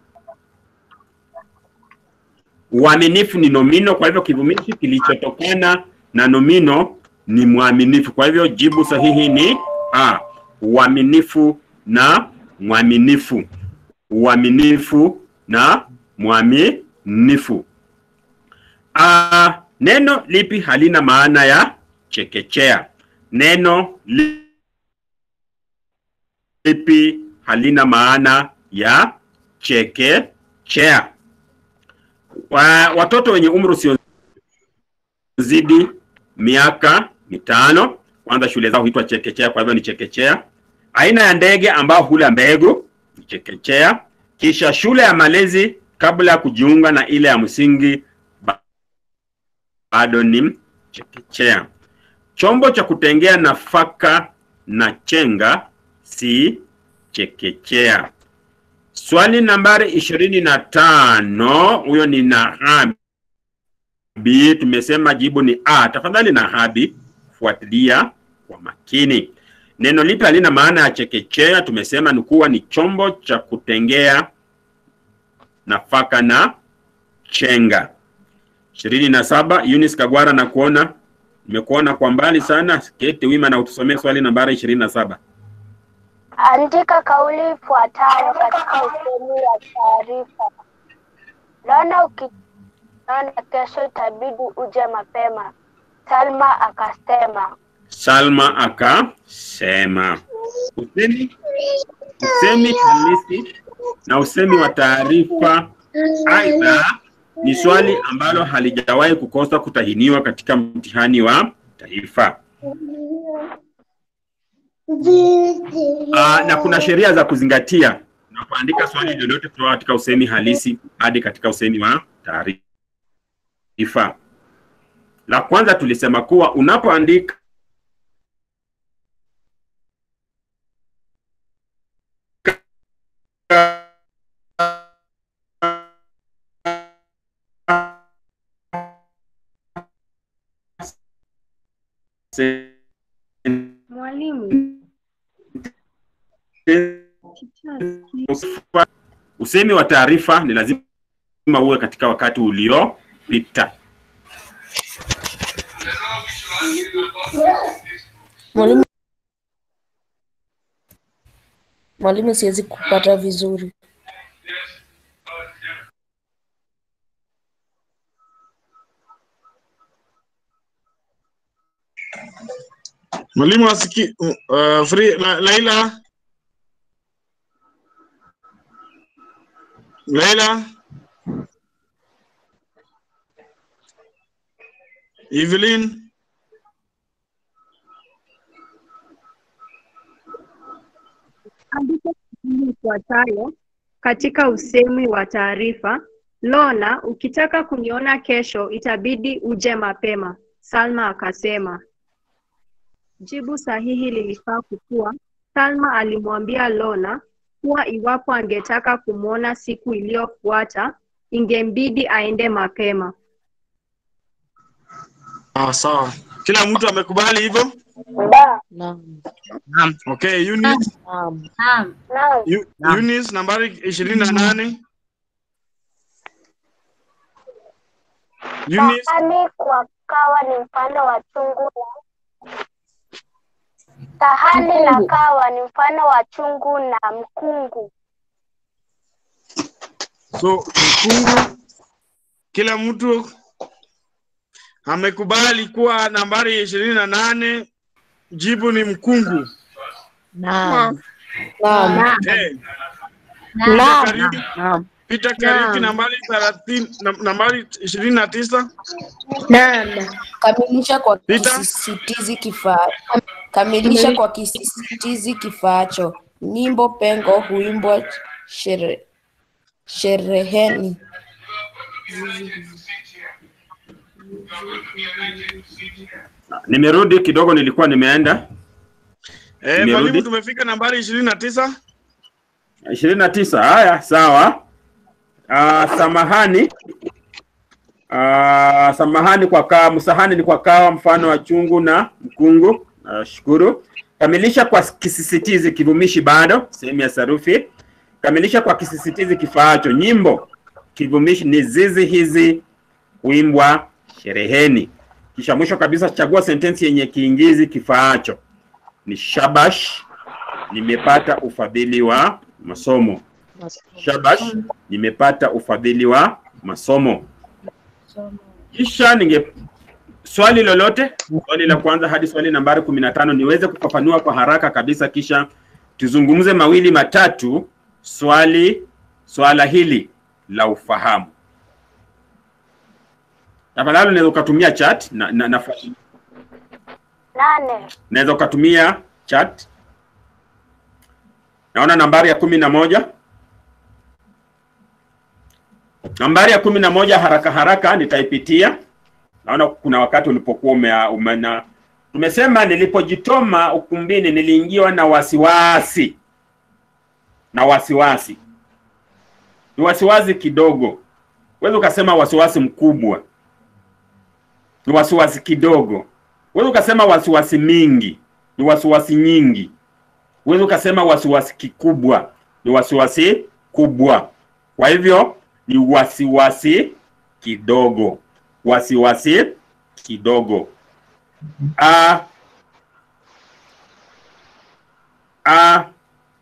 uaminifu ni nomino. Kwa hivyo kivumishi kilichotokana na nomino ni mwaminifu. Kwa hivyo jibu sahihi ni a, uaminifu na mwaminifu. Uaminifu na mwaminifu. Ah, neno lipi halina maana ya chekechea? Neno lipi halina maana ya chekechea? Wa, watoto wenye umri usiozidi miaka mitano kwanza shule zao huitwa chekechea, kwa hivyo ni chekechea. Aina ya ndege ambao hula mbegu ni chekechea. Kisha shule ya malezi kabla ya kujiunga na ile ya msingi ba- bado ni chekechea. Chombo cha kutengea nafaka na chenga si chekechea. Swali nambari ishirini na tano, huyo ni Nahabi. Tumesema jibu ni A. Tafadhali Nahabi, fuatilia kwa makini. Neno lipi halina maana ya chekechea? Tumesema ni kuwa ni chombo cha kutengea nafaka na chenga. ishirini na saba. Eunice Kagwara na kuona nimekuona kwa mbali sana. Keti wima na utusomee swali nambari ishirini na saba. Andika kauli ifuatayo katika usemi wa taarifa. Lona ukiona kesho itabidi uje mapema. Salma akasema. Salma akasema. Usemi, usemi halisi na usemi wa taarifa aidha ni swali ambalo halijawahi kukosa kutahiniwa katika mtihani wa taifa. Uh, na kuna sheria za kuzingatia unapoandika swali lolote kutoka katika usemi halisi hadi katika usemi wa taarifa. La kwanza tulisema kuwa unapoandika Mwalimu. usemi wa taarifa ni lazima uwe katika wakati uliopita. Mwalimu, mwalimu, siwezi kupata vizuri. Mwalimu asiki uh, free la, Laila Laila Evelyn Andika kauli ifuatayo katika usemi wa taarifa. Lona, ukitaka kuniona kesho itabidi uje mapema. Salma akasema. Jibu sahihi lilifaa kukuwa Salma alimwambia Lona kuwa iwapo angetaka kumwona siku iliyofuata ingembidi aende mapema. ah, sawa. Kila mtu amekubali hivyo? Naam. Okay, Eunice, Naam. Naam. Eu- Eunice nambari ishirini na nane. Eunice, Sahani kwa kawa ni mfano wa chungu na sahani na kawa ni mfano wa chungu na mkungu. so mkungu, kila mtu amekubali kuwa nambari ishirini na nane jibu ni mkungu. Naam. Naam. Okay. Peter Naam. Kariuki, Naam. Peter Kariuki nambari thelathini, nam- nambari ishirini na tisa. Naam. Kamilisha kwa Peter? kisisitizi kifaa. Kamilisha kwa kisisitizi kifaacho. Nyimbo pengo huimbwa shere, shereheni. Nimerudi kidogo, nilikuwa nimeenda Eh, Nimerudi. mwalimu tumefika nambari ishirini na tisa. ishirini na tisa. Haya, sawa. Uh, samahani uh, samahani kwa kawa, msahani ni kwa kawa, mfano wa chungu na mkungu. Nashukuru. Kamilisha kwa kisisitizi kivumishi bado, sehemu ya sarufi. Kamilisha kwa kisisitizi kifaacho. Nyimbo kivumishi ni zizi hizi huimbwa shereheni. Kisha mwisho kabisa chagua sentensi yenye kiingizi kifaacho. Ni shabash, nimepata ufadhili wa masomo. Shabash, nimepata ufadhili wa masomo. Kisha ninge swali lolote, swali la kwanza hadi swali nambari kumi na tano niweze kufafanua kwa haraka kabisa, kisha tuzungumze mawili matatu swali swala hili la ufahamu. Tafadhali unaweza ukatumia chat na, na, na, Nane. naweza ukatumia chat. Naona nambari ya kumi na moja nambari ya kumi na moja haraka haraka nitaipitia. Naona kuna wakati ulipokuwa ume, umena tumesema nilipojitoma ukumbini niliingiwa na wasiwasi na wasiwasi, ni wasiwasi kidogo, huwezi ukasema wasiwasi mkubwa, ni wasiwasi kidogo. Huwezi ukasema wasiwasi mingi, ni wasiwasi nyingi. Huwezi ukasema wasiwasi kikubwa, ni wasiwasi kubwa. Kwa hivyo ni wasiwasi kidogo, wasiwasi kidogo. Ah, ah,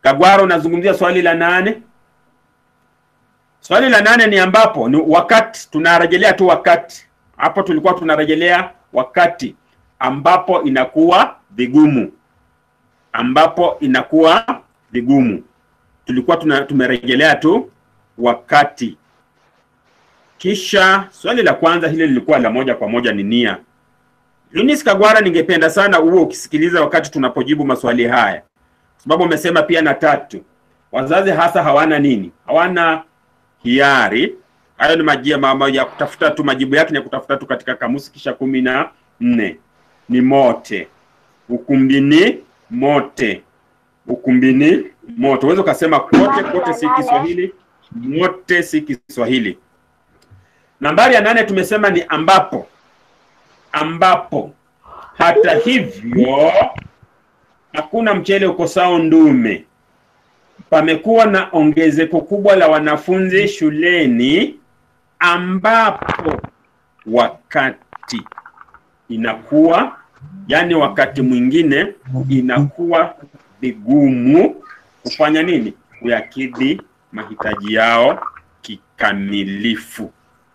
Kagwara, unazungumzia swali la nane. Swali la nane ni ambapo ni wakati, tunarejelea tu wakati. Hapo tulikuwa tunarejelea wakati ambapo inakuwa vigumu, ambapo inakuwa vigumu. Tulikuwa tuna, tumerejelea tu wakati. Kisha swali la kwanza hili lilikuwa la moja kwa moja ni nia. Eunice Kagwara, ningependa sana uwe ukisikiliza wakati tunapojibu maswali haya, sababu umesema pia na tatu, wazazi hasa hawana nini? Hawana hiari. Hayo ni majia mama ya kutafuta tu, majibu yake ni ya kutafuta tu katika kamusi. Kisha kumi na nne ni mote, ukumbini mote, ukumbini mote. Uweza ukasema kote, kote si Kiswahili, mote si Kiswahili. Nambari ya nane tumesema ni ambapo, ambapo. Hata hivyo hakuna mchele ukosao ndume. Pamekuwa na ongezeko kubwa la wanafunzi shuleni, ambapo wakati inakuwa yani, wakati mwingine inakuwa vigumu kufanya nini? Kuyakidhi mahitaji yao kikamilifu.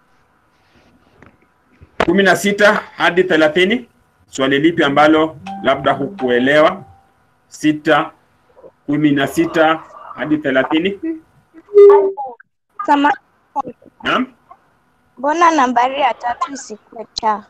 kumi na sita hadi thelathini. Swali lipi ambalo labda hukuelewa? sita kumi na sita hadi thelathini. Sama, Naam, mbona nambari ya tatu isikuwe cha?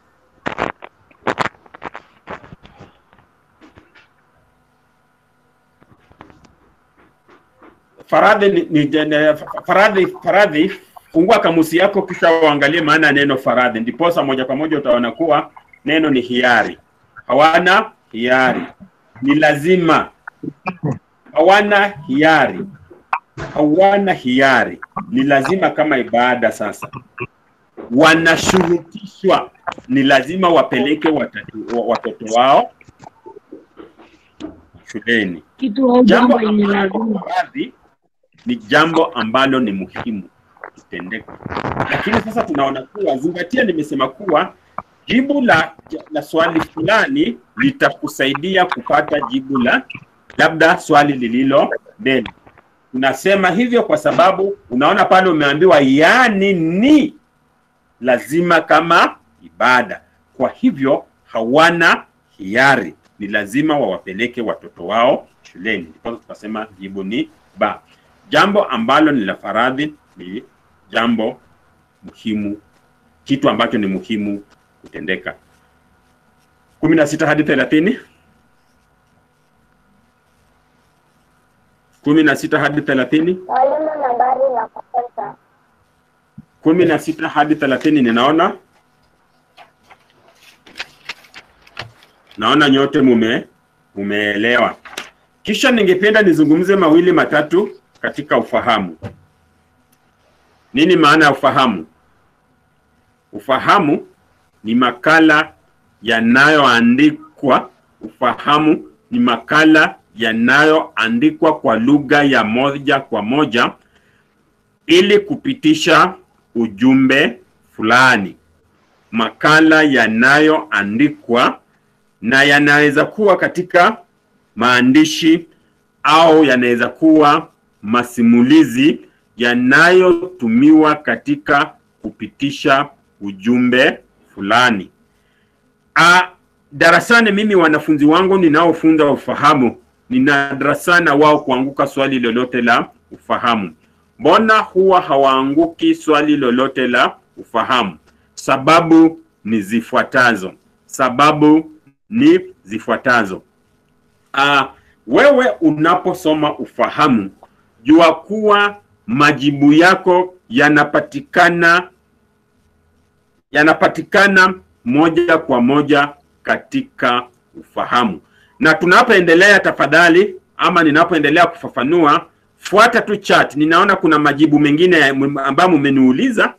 Faradhi ni, ni, ni, faradhi, faradhi, fungua kamusi yako kisha uangalie maana ya neno faradhi, ndiposa moja kwa moja utaona kuwa neno ni hiari. Hawana hiari, ni lazima. Hawana hiari, hawana hiari, ni lazima kama ibada. Sasa wanashurutishwa, ni lazima wapeleke watatu, watoto wao shuleni. Kitu au Jambo jambo yenye ambalo lazima. faradhi ni jambo ambalo ni muhimu kutendeka, lakini sasa tunaona kuwa, zingatia, nimesema kuwa jibu la, la swali fulani litakusaidia kupata jibu la labda swali lililo mbele. Tunasema hivyo kwa sababu unaona pale umeambiwa yani ni lazima kama ibada. Kwa hivyo hawana hiari, ni lazima wawapeleke watoto wao shuleni. Ndipo tukasema jibu ni ba. Jambo ambalo ni la faradhi ni jambo muhimu, kitu ambacho ni muhimu kutendeka. kumi na sita hadi thelathini kumi na sita hadi thelathini Mwalimu, nambari ya kwanza. kumi na sita hadi thelathini ninaona naona nyote mume mumeelewa. Kisha ningependa nizungumze mawili matatu katika ufahamu. Nini maana ya ufahamu? Ufahamu ni makala yanayoandikwa. Ufahamu ni makala yanayoandikwa kwa lugha ya moja kwa moja ili kupitisha ujumbe fulani. Makala yanayoandikwa na yanaweza kuwa katika maandishi au yanaweza kuwa masimulizi yanayotumiwa katika kupitisha ujumbe fulani. A, darasani mimi wanafunzi wangu ninaofunza ufahamu, nina nadra sana wao kuanguka swali lolote la ufahamu. Mbona huwa hawaanguki swali lolote la ufahamu? Sababu ni zifuatazo. Sababu ni zifuatazo. Uh, wewe unaposoma ufahamu, jua kuwa majibu yako yanapatikana yanapatikana moja kwa moja katika ufahamu. Na tunapoendelea, tafadhali, ama ninapoendelea kufafanua, fuata tu chat. Ninaona kuna majibu mengine ambayo mmeniuliza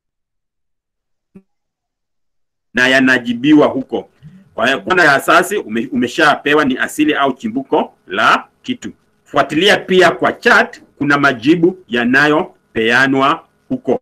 na yanajibiwa huko. Kwa hiyo kwanza ya asasi ume, umeshapewa ni asili au chimbuko la kitu. Fuatilia pia kwa chat, kuna majibu yanayopeanwa huko.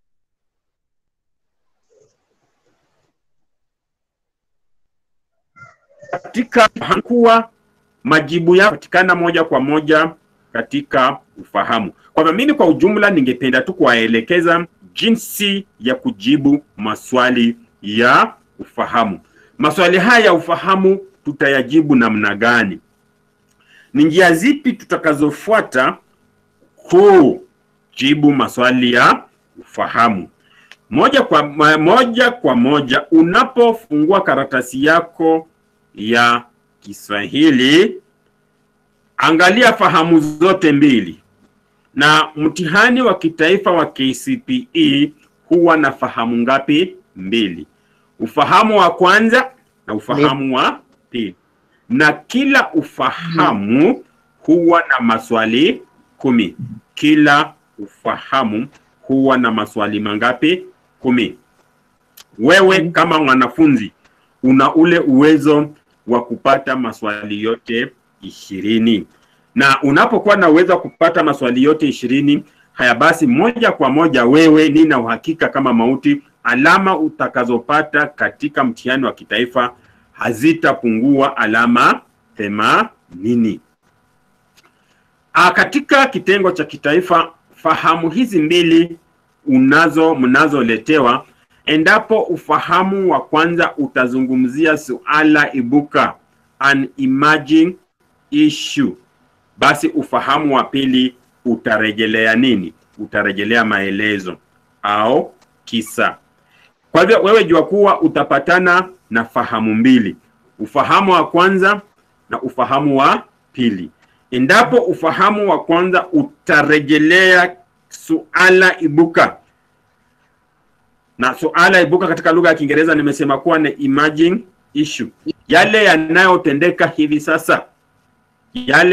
Katika kuwa majibu yanapatikana moja kwa moja katika ufahamu. Kwa hivyo mimi kwa ujumla ningependa tu kuwaelekeza jinsi ya kujibu maswali ya ufahamu. Maswali haya ya ufahamu tutayajibu namna gani? Ni njia zipi tutakazofuata kujibu maswali ya ufahamu? Moja kwa ma- moja kwa moja, unapofungua karatasi yako ya Kiswahili, angalia fahamu zote mbili, na mtihani wa kitaifa wa KCPE huwa na fahamu ngapi? Mbili, ufahamu wa kwanza na ufahamu wa pili, na kila ufahamu huwa na maswali kumi. Kila ufahamu huwa na maswali mangapi? Kumi. Wewe kama mwanafunzi una ule uwezo wa kupata maswali yote ishirini na unapokuwa na uwezo wa kupata maswali yote ishirini haya basi moja kwa moja wewe nina uhakika kama mauti alama utakazopata katika mtihani wa kitaifa hazitapungua alama themanini Ah, katika kitengo cha kitaifa fahamu hizi mbili unazo mnazoletewa endapo ufahamu wa kwanza utazungumzia suala ibuka an emerging issue basi ufahamu wa pili utarejelea nini utarejelea maelezo au kisa kwa hivyo wewe jua kuwa utapatana na fahamu mbili ufahamu wa kwanza na ufahamu wa pili endapo ufahamu wa kwanza utarejelea suala ibuka na suala ibuka katika lugha ya Kiingereza nimesema kuwa ni emerging issue, yale yanayotendeka hivi sasa, yale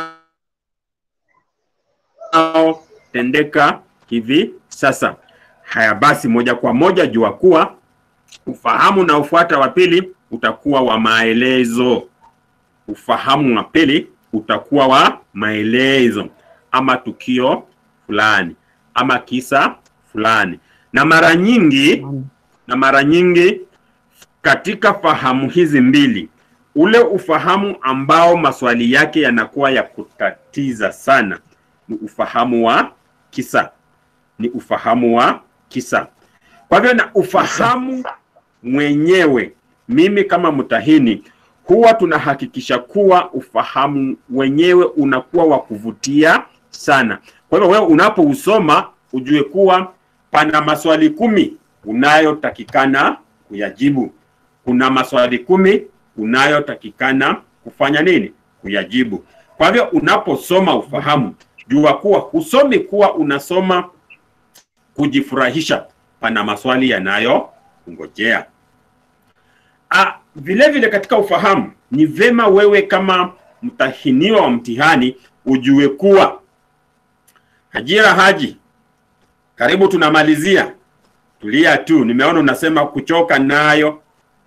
yanayotendeka hivi sasa. Haya basi, moja kwa moja jua kuwa ufahamu na ufuata wa pili utakuwa wa maelezo. Ufahamu wa pili utakuwa wa maelezo ama tukio fulani ama kisa fulani na mara nyingi na mara nyingi katika fahamu hizi mbili ule ufahamu ambao maswali yake yanakuwa ya kutatiza sana ni ufahamu wa kisa ni ufahamu wa kisa kwa hivyo na ufahamu mwenyewe mimi kama mtahini huwa tunahakikisha kuwa ufahamu wenyewe unakuwa wa kuvutia sana kwa hivyo wewe unapousoma ujue kuwa pana maswali kumi unayotakikana kuyajibu. Kuna maswali kumi unayotakikana kufanya nini? Kuyajibu. Kwa hivyo unaposoma ufahamu, jua kuwa husomi kuwa unasoma kujifurahisha, pana maswali yanayokungojea. Ah, vile vile katika ufahamu ni vema wewe kama mtahiniwa wa mtihani ujue kuwa Hajira Haji, karibu tunamalizia. Tulia tu, nimeona unasema kuchoka nayo.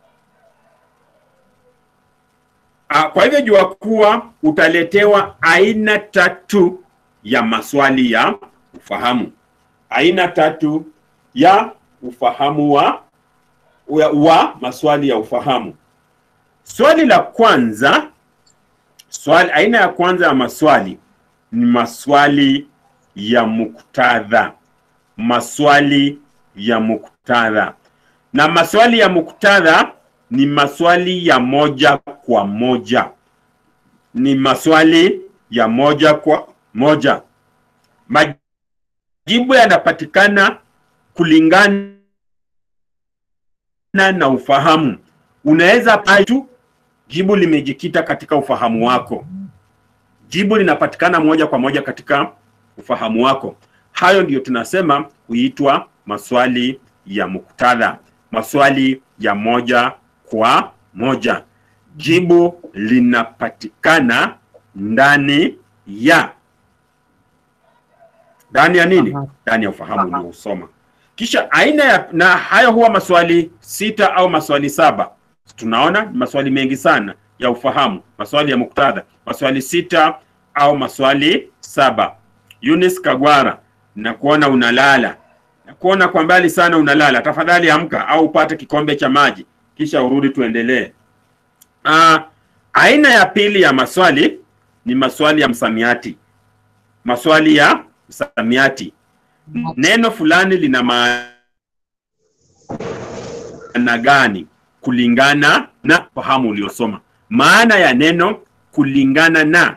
Ah, kwa hivyo jua kuwa utaletewa aina tatu ya maswali ya ufahamu, aina tatu ya ufahamu wa, wa, wa maswali ya ufahamu. Swali la kwanza, swali, aina ya kwanza ya maswali ni maswali ya muktadha maswali ya muktadha na maswali ya muktadha ni maswali ya moja kwa moja ni maswali ya moja kwa moja majibu yanapatikana kulingana na ufahamu unaweza tu jibu limejikita katika ufahamu wako jibu linapatikana moja kwa moja katika ufahamu wako. Hayo ndiyo tunasema huitwa maswali ya muktadha, maswali ya moja kwa moja. Jibu linapatikana ndani ya ndani ya nini? Ndani ya ufahamu uliousoma. Kisha aina ya na hayo huwa maswali sita au maswali saba. Tunaona ni maswali mengi sana ya ufahamu, maswali ya muktadha, maswali sita au maswali saba. Eunice Kagwara, nakuona unalala, nakuona kwa mbali sana unalala. Tafadhali amka au upate kikombe cha maji kisha urudi tuendelee. Uh, aina ya pili ya maswali ni maswali ya msamiati. maswali ya msamiati. Neno fulani lina maana gani kulingana na fahamu uliosoma. Maana ya neno kulingana na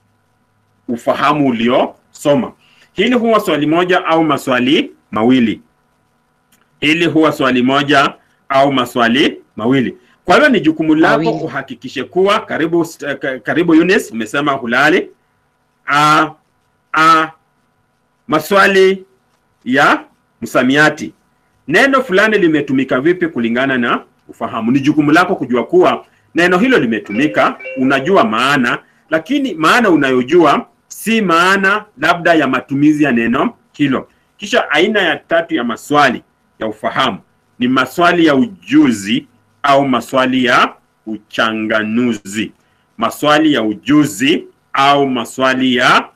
ufahamu uliosoma. Hili huwa swali moja au maswali mawili. Hili huwa swali moja au maswali mawili. Kwa hivyo ni jukumu lako Mawili. uhakikishe kuwa karibu st- ka- karibu Eunice umesema hulali. A, a, maswali ya msamiati. Neno fulani limetumika vipi kulingana na ufahamu. Ni jukumu lako kujua kuwa neno hilo limetumika, unajua maana, lakini maana unayojua si maana labda ya matumizi ya neno hilo. Kisha aina ya tatu ya maswali ya ufahamu ni maswali ya ujuzi au maswali ya uchanganuzi. Maswali ya ujuzi au maswali ya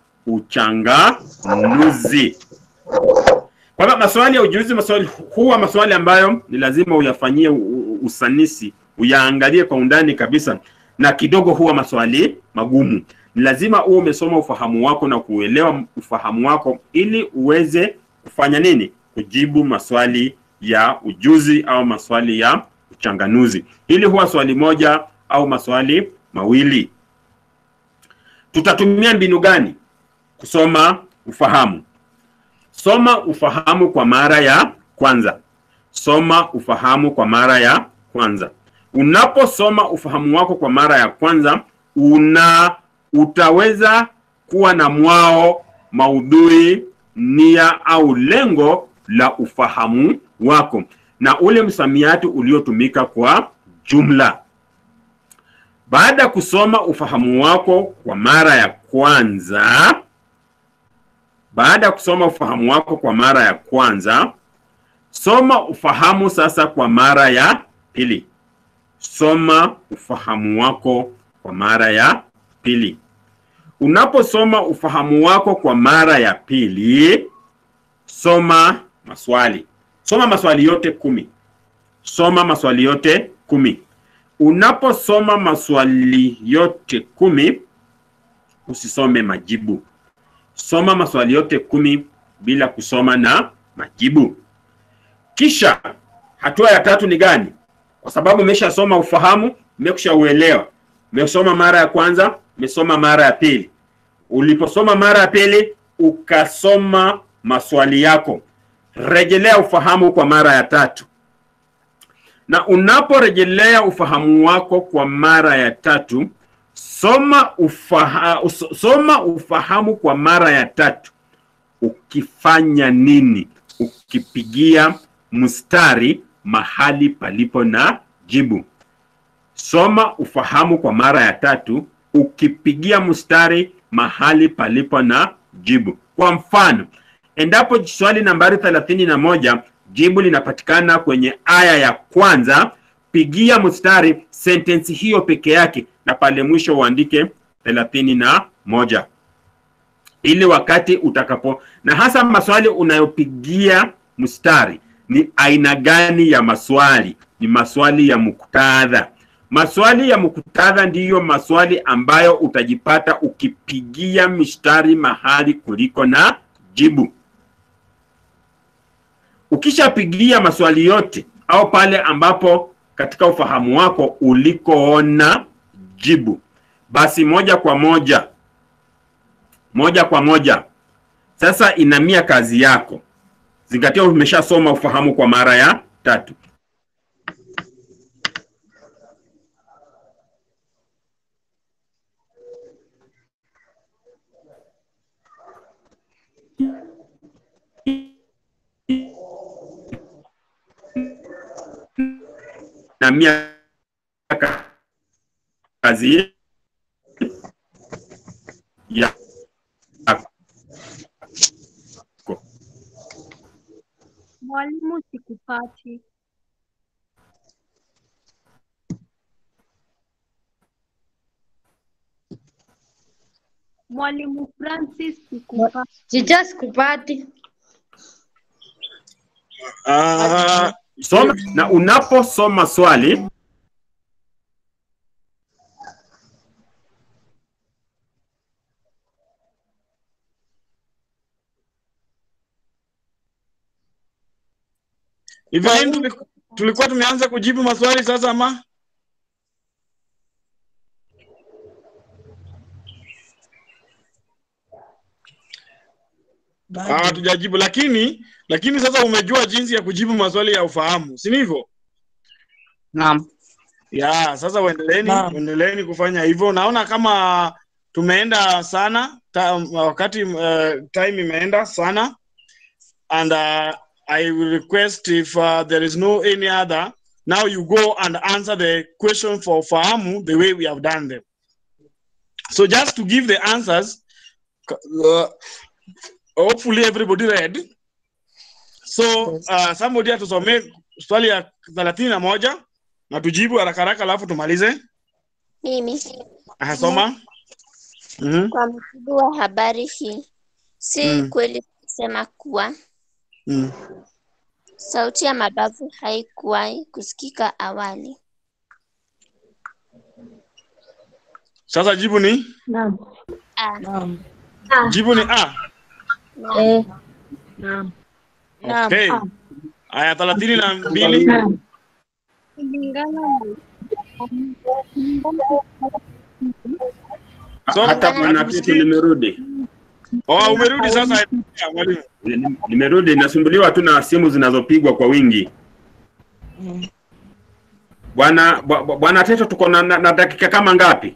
uchanganuzi. Kwa hivyo maswali ya ujuzi, maswali huwa maswali ambayo ni lazima uyafanyie u- u- usanisi, uyaangalie kwa undani kabisa, na kidogo huwa maswali magumu. Ni lazima uwe umesoma ufahamu wako na kuelewa ufahamu wako ili uweze kufanya nini? Kujibu maswali ya ujuzi au maswali ya uchanganuzi. Hili huwa swali moja au maswali mawili. Tutatumia mbinu gani kusoma ufahamu? Soma ufahamu kwa mara ya kwanza. Soma ufahamu kwa mara ya kwanza. Unaposoma ufahamu wako kwa mara ya kwanza, una utaweza kuwa na mwao, maudhui, nia au lengo la ufahamu wako na ule msamiati uliotumika kwa jumla. Baada ya kusoma ufahamu wako kwa mara ya kwanza, baada ya kusoma ufahamu wako kwa mara ya kwanza, soma ufahamu sasa kwa mara ya pili. Soma ufahamu wako kwa mara ya pili. Unaposoma ufahamu wako kwa mara ya pili, soma maswali. Soma maswali yote kumi. Soma maswali yote kumi. Unaposoma maswali yote kumi, usisome majibu. Soma maswali yote kumi bila kusoma na majibu. Kisha hatua ya tatu ni gani? Kwa sababu umeshasoma ufahamu, umekwisha uelewa. Umesoma mara ya kwanza, umesoma mara ya pili. Uliposoma mara ya pili, ukasoma maswali yako. Rejelea ufahamu kwa mara ya tatu. Na unaporejelea ufahamu wako kwa mara ya tatu, soma ufaha, us- soma ufahamu kwa mara ya tatu ukifanya nini? Ukipigia mstari mahali palipo na jibu. Soma ufahamu kwa mara ya tatu ukipigia mstari mahali palipo na jibu. Kwa mfano, endapo swali nambari thelathini na moja jibu linapatikana kwenye aya ya kwanza, pigia mstari sentensi hiyo peke yake, na pale mwisho uandike thelathini na moja ili wakati utakapo na hasa maswali unayopigia mstari ni aina gani ya maswali? Ni maswali ya muktadha. Maswali ya muktadha ndiyo maswali ambayo utajipata ukipigia mistari mahali kuliko na jibu. Ukishapigia maswali yote au pale ambapo katika ufahamu wako ulikoona jibu, basi moja kwa moja moja kwa moja sasa inamia kazi yako. Zingatia, umeshasoma ufahamu kwa mara ya tatu. Inamia ka- kazi ya Mwalimu, sikupati. Mwalimu Francis, sikupati. Chicha sikupati. Ah, Soma na unaposoma swali Evelyn, tuliku- tulikuwa tumeanza kujibu maswali sasa ama? Ah, Hatujajibu, lakini lakini sasa umejua jinsi ya kujibu maswali ya ufahamu, si ndivyo? Naam. Ya, sasa uendeleeni Naam. uendeleeni kufanya hivyo. Naona kama tumeenda sana ta, wakati uh, time imeenda sana and uh, I will request if uh, there is no any other now you go and answer the question for fahamu the way we have done them. So just to give the answers uh, hopefully everybody read. So uh, somebody atusomee swali ya thelathini na moja na tujibu haraka haraka alafu tumalize. Mimi Ahasoma. Mhm. kwa mujibu wa habari hii, si Mm. kweli kusema kuwa Mm. sauti ya mabavu haikuwahi kusikika awali. Sasa jibu ni Naam. A. jibu ni A. Eh. Naam. Okay. Aya thelathini na mbili. Kulingana na So- hata bwana Tito nimerudi. Oh, umerudi sasa ya, mwalimu. Ni- Nimerudi, nasumbuliwa tu na simu zinazopigwa kwa wingi. Bwana bwa- bwa- bwana Teto, tuko na, na, na dakika kama ngapi?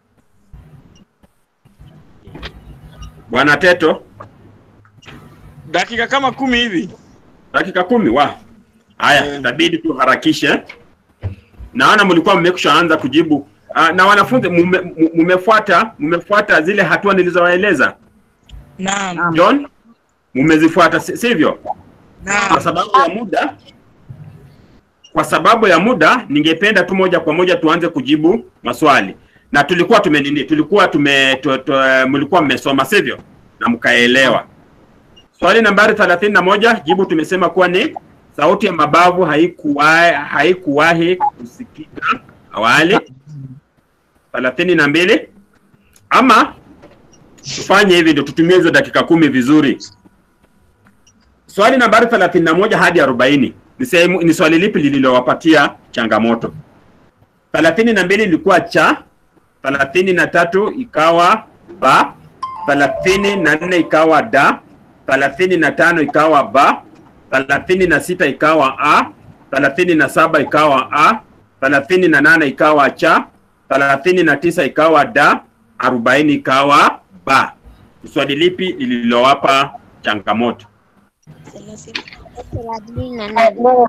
Bwana Teto, Dakika kama kumi hivi. dakika kumi wa haya, itabidi tuharakishe. Naona mlikuwa mmekushaanza kujibu uh, na wanafunzi mume- mu- mumefuata mumefuata zile hatua nilizowaeleza. Naam. John, mumezifuata si- sivyo? Kwa sababu ya muda, kwa sababu ya muda, ningependa tu moja kwa moja tuanze kujibu maswali, na tulikuwa tume nini, tulikuwa tume tu, tu, mlikuwa mmesoma sivyo, na mkaelewa. Swali nambari thelathini na moja jibu tumesema kuwa ni sauti ya mabavu haikuwahi haikuwahi kusikika awali. thelathini na mbili ama tufanye hivi ndio tutumie hizo dakika kumi vizuri. Swali nambari thelathini na moja hadi arobaini ni sehemu ni swali lipi lililowapatia changamoto? thelathini na mbili ilikuwa cha, thelathini na tatu ikawa ba, thelathini na nne ikawa da, thelathini na tano ikawa ba, thelathini na sita ikawa a, thelathini na saba ikawa a, thelathini na nane ikawa cha, thelathini na tisa ikawa da, arobaini ikawa ba. Swali lipi lililowapa changamoto? thelathini na nane.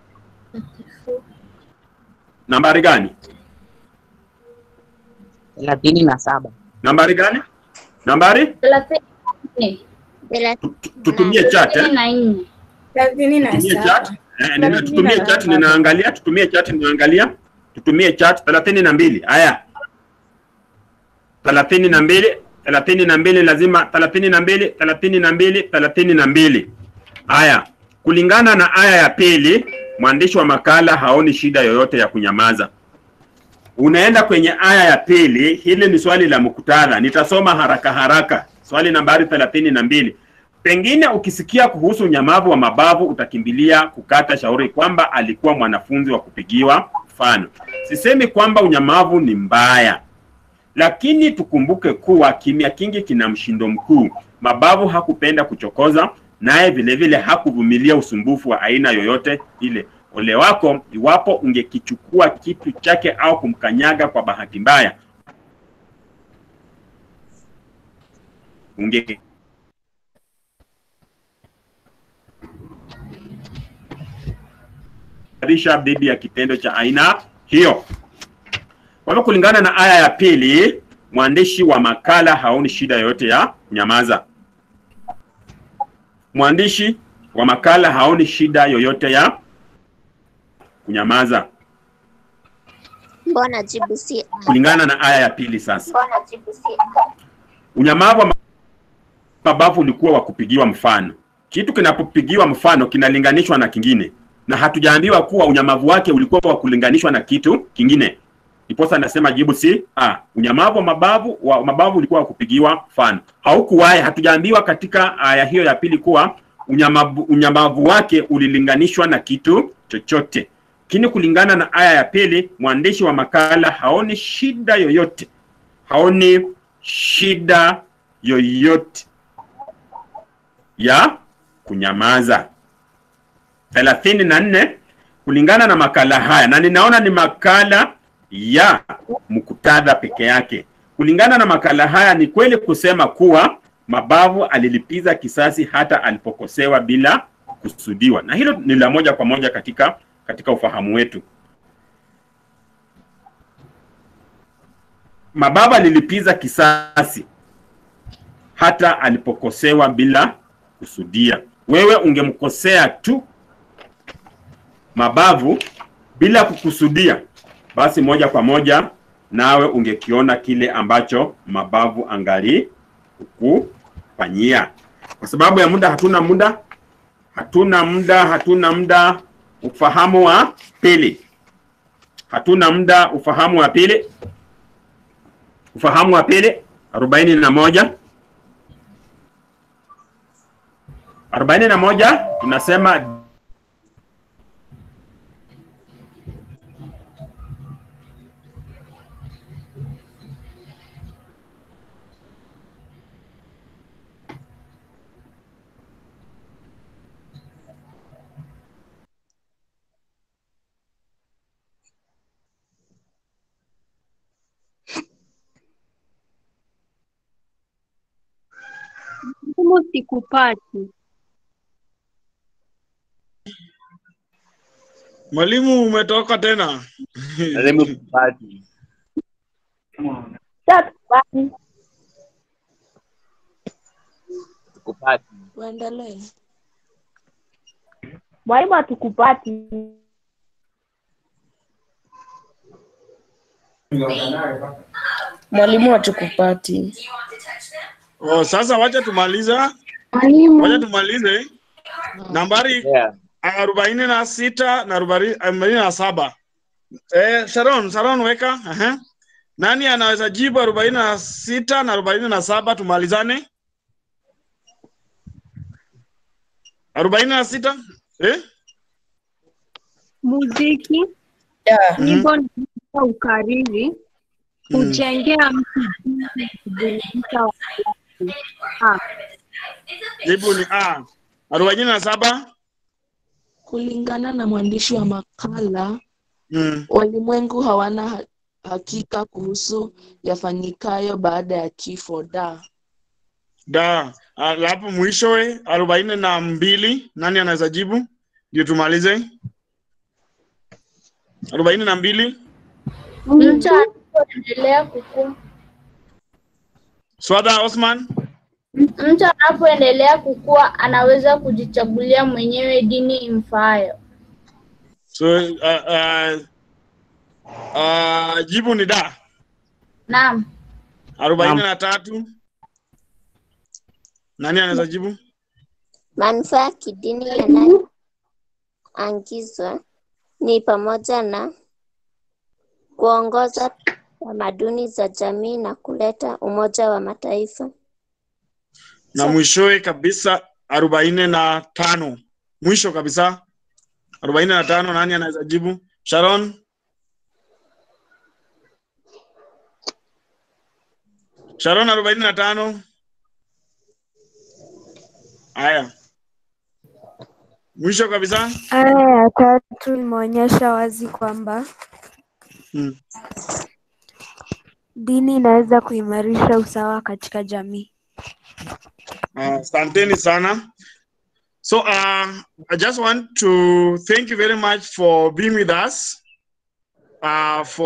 Nambari gani? thelathini na saba. Nambari gani? Nambari? Thelathini Tutumie chat eh? Thelathini na Tutumie saba. chat. Eh, nina, tutumie chat ninaangalia, tutumie chat ninaangalia. Tutumie chat 32. Haya. 32, 32 lazima 32, 32, 32. Haya. Kulingana na aya ya pili, mwandishi wa makala haoni shida yoyote ya kunyamaza. Unaenda kwenye aya ya pili, hili ni swali la muktadha. Nitasoma haraka haraka. Swali nambari 32. Pengine ukisikia kuhusu unyamavu wa mabavu utakimbilia kukata shauri kwamba alikuwa mwanafunzi wa kupigiwa mfano. Sisemi kwamba unyamavu ni mbaya, lakini tukumbuke kuwa kimya kingi kina mshindo mkuu. Mabavu hakupenda kuchokoza, naye vilevile hakuvumilia usumbufu wa aina yoyote ile. Ole wako iwapo ungekichukua kitu chake au kumkanyaga kwa bahati mbaya, unge risha dhidi ya kitendo cha aina hiyo. Kwa hivyo kulingana na aya ya pili, mwandishi wa makala haoni shida yoyote ya kunyamaza. Mwandishi wa makala haoni shida yoyote ya kunyamaza Mbona jibu si A? kulingana na aya ya pili. Sasa Mbona jibu si A? unyamavu wa mabavu ulikuwa wa kupigiwa mfano. Kitu kinapopigiwa mfano kinalinganishwa na kingine, na hatujaambiwa kuwa unyamavu wake ulikuwa wa kulinganishwa na kitu kingine. Ndiposa nasema jibu si a. Unyamavu wa mabavu wa mabavu ulikuwa wa kupigiwa mfano, haukuwahi. Hatujaambiwa katika aya hiyo ya pili kuwa unyamavu, unyamavu wake ulilinganishwa na kitu chochote. Lakini kulingana na aya ya pili, mwandishi wa makala haoni shida yoyote, haoni shida yoyote ya kunyamaza. thelathini na nne kulingana na makala haya, na ninaona ni makala ya muktadha peke yake. Kulingana na makala haya, ni kweli kusema kuwa mabavu alilipiza kisasi hata alipokosewa bila kusudiwa, na hilo ni la moja kwa moja katika katika ufahamu wetu. Mabavu alilipiza kisasi hata alipokosewa bila kusudia. Wewe ungemkosea tu mabavu bila kukusudia, basi moja kwa moja nawe ungekiona kile ambacho mabavu angali kukufanyia. Kwa sababu ya muda, hatuna muda, hatuna muda, hatuna muda. Ufahamu wa pili, hatuna muda. Ufahamu wa pili, ufahamu wa pili, arobaini na moja arobaini na moja tunasema Mwalimu sikupati. Mwalimu umetoka tena. Mwalimu sikupati. Sikupati. Sikupati. Uendelee. Mwalimu hatukupati. Mwalimu hatukupati. Oh, sasa wacha tumaliza, Mwalimu. wacha tumalize nambari Yeah. arobaini na sita na arobaini arobaini na saba. Eh, Sharon, Sharon weka. Aha. Nani anaweza jibu arobaini na sita na arobaini na saba tumalizane? arobaini na sita eh? Muziki, Yeah. nyimbo na ukariri hujengea mtu jinsi ya kuburudisha watu. Ah, Jibu ni A. arobaini na saba Kulingana na mwandishi wa makala, mm. walimwengu hawana ha- hakika kuhusu yafanyikayo baada ya kifo. Da, Da. Alafu mwishowe arobaini na mbili nani anaweza jibu ndio tumalize? arobaini na mbili Mtu anapoendelea kukua, Swada Osman. mtu anapoendelea kukua anaweza kujichagulia mwenyewe dini imfaayo. So uh, uh, uh, jibu ni da. Naam. arobaini na tatu nani anaweza jibu? Manufaa ya kidini yanayoangizwa ni pamoja na kuongoza tamaduni za jamii na kuleta umoja wa mataifa. na mwishowe kabisa arobaini na tano mwisho kabisa arobaini na tano nani anaweza jibu? Sharon. Sharon arobaini na tano. Haya, mwisho kabisa. Aya ya tatu imeonyesha wazi kwamba Hmm. dini inaweza kuimarisha usawa katika jamii. Asanteni sana. So uh, I just want to thank you very much for being with us. Uh, for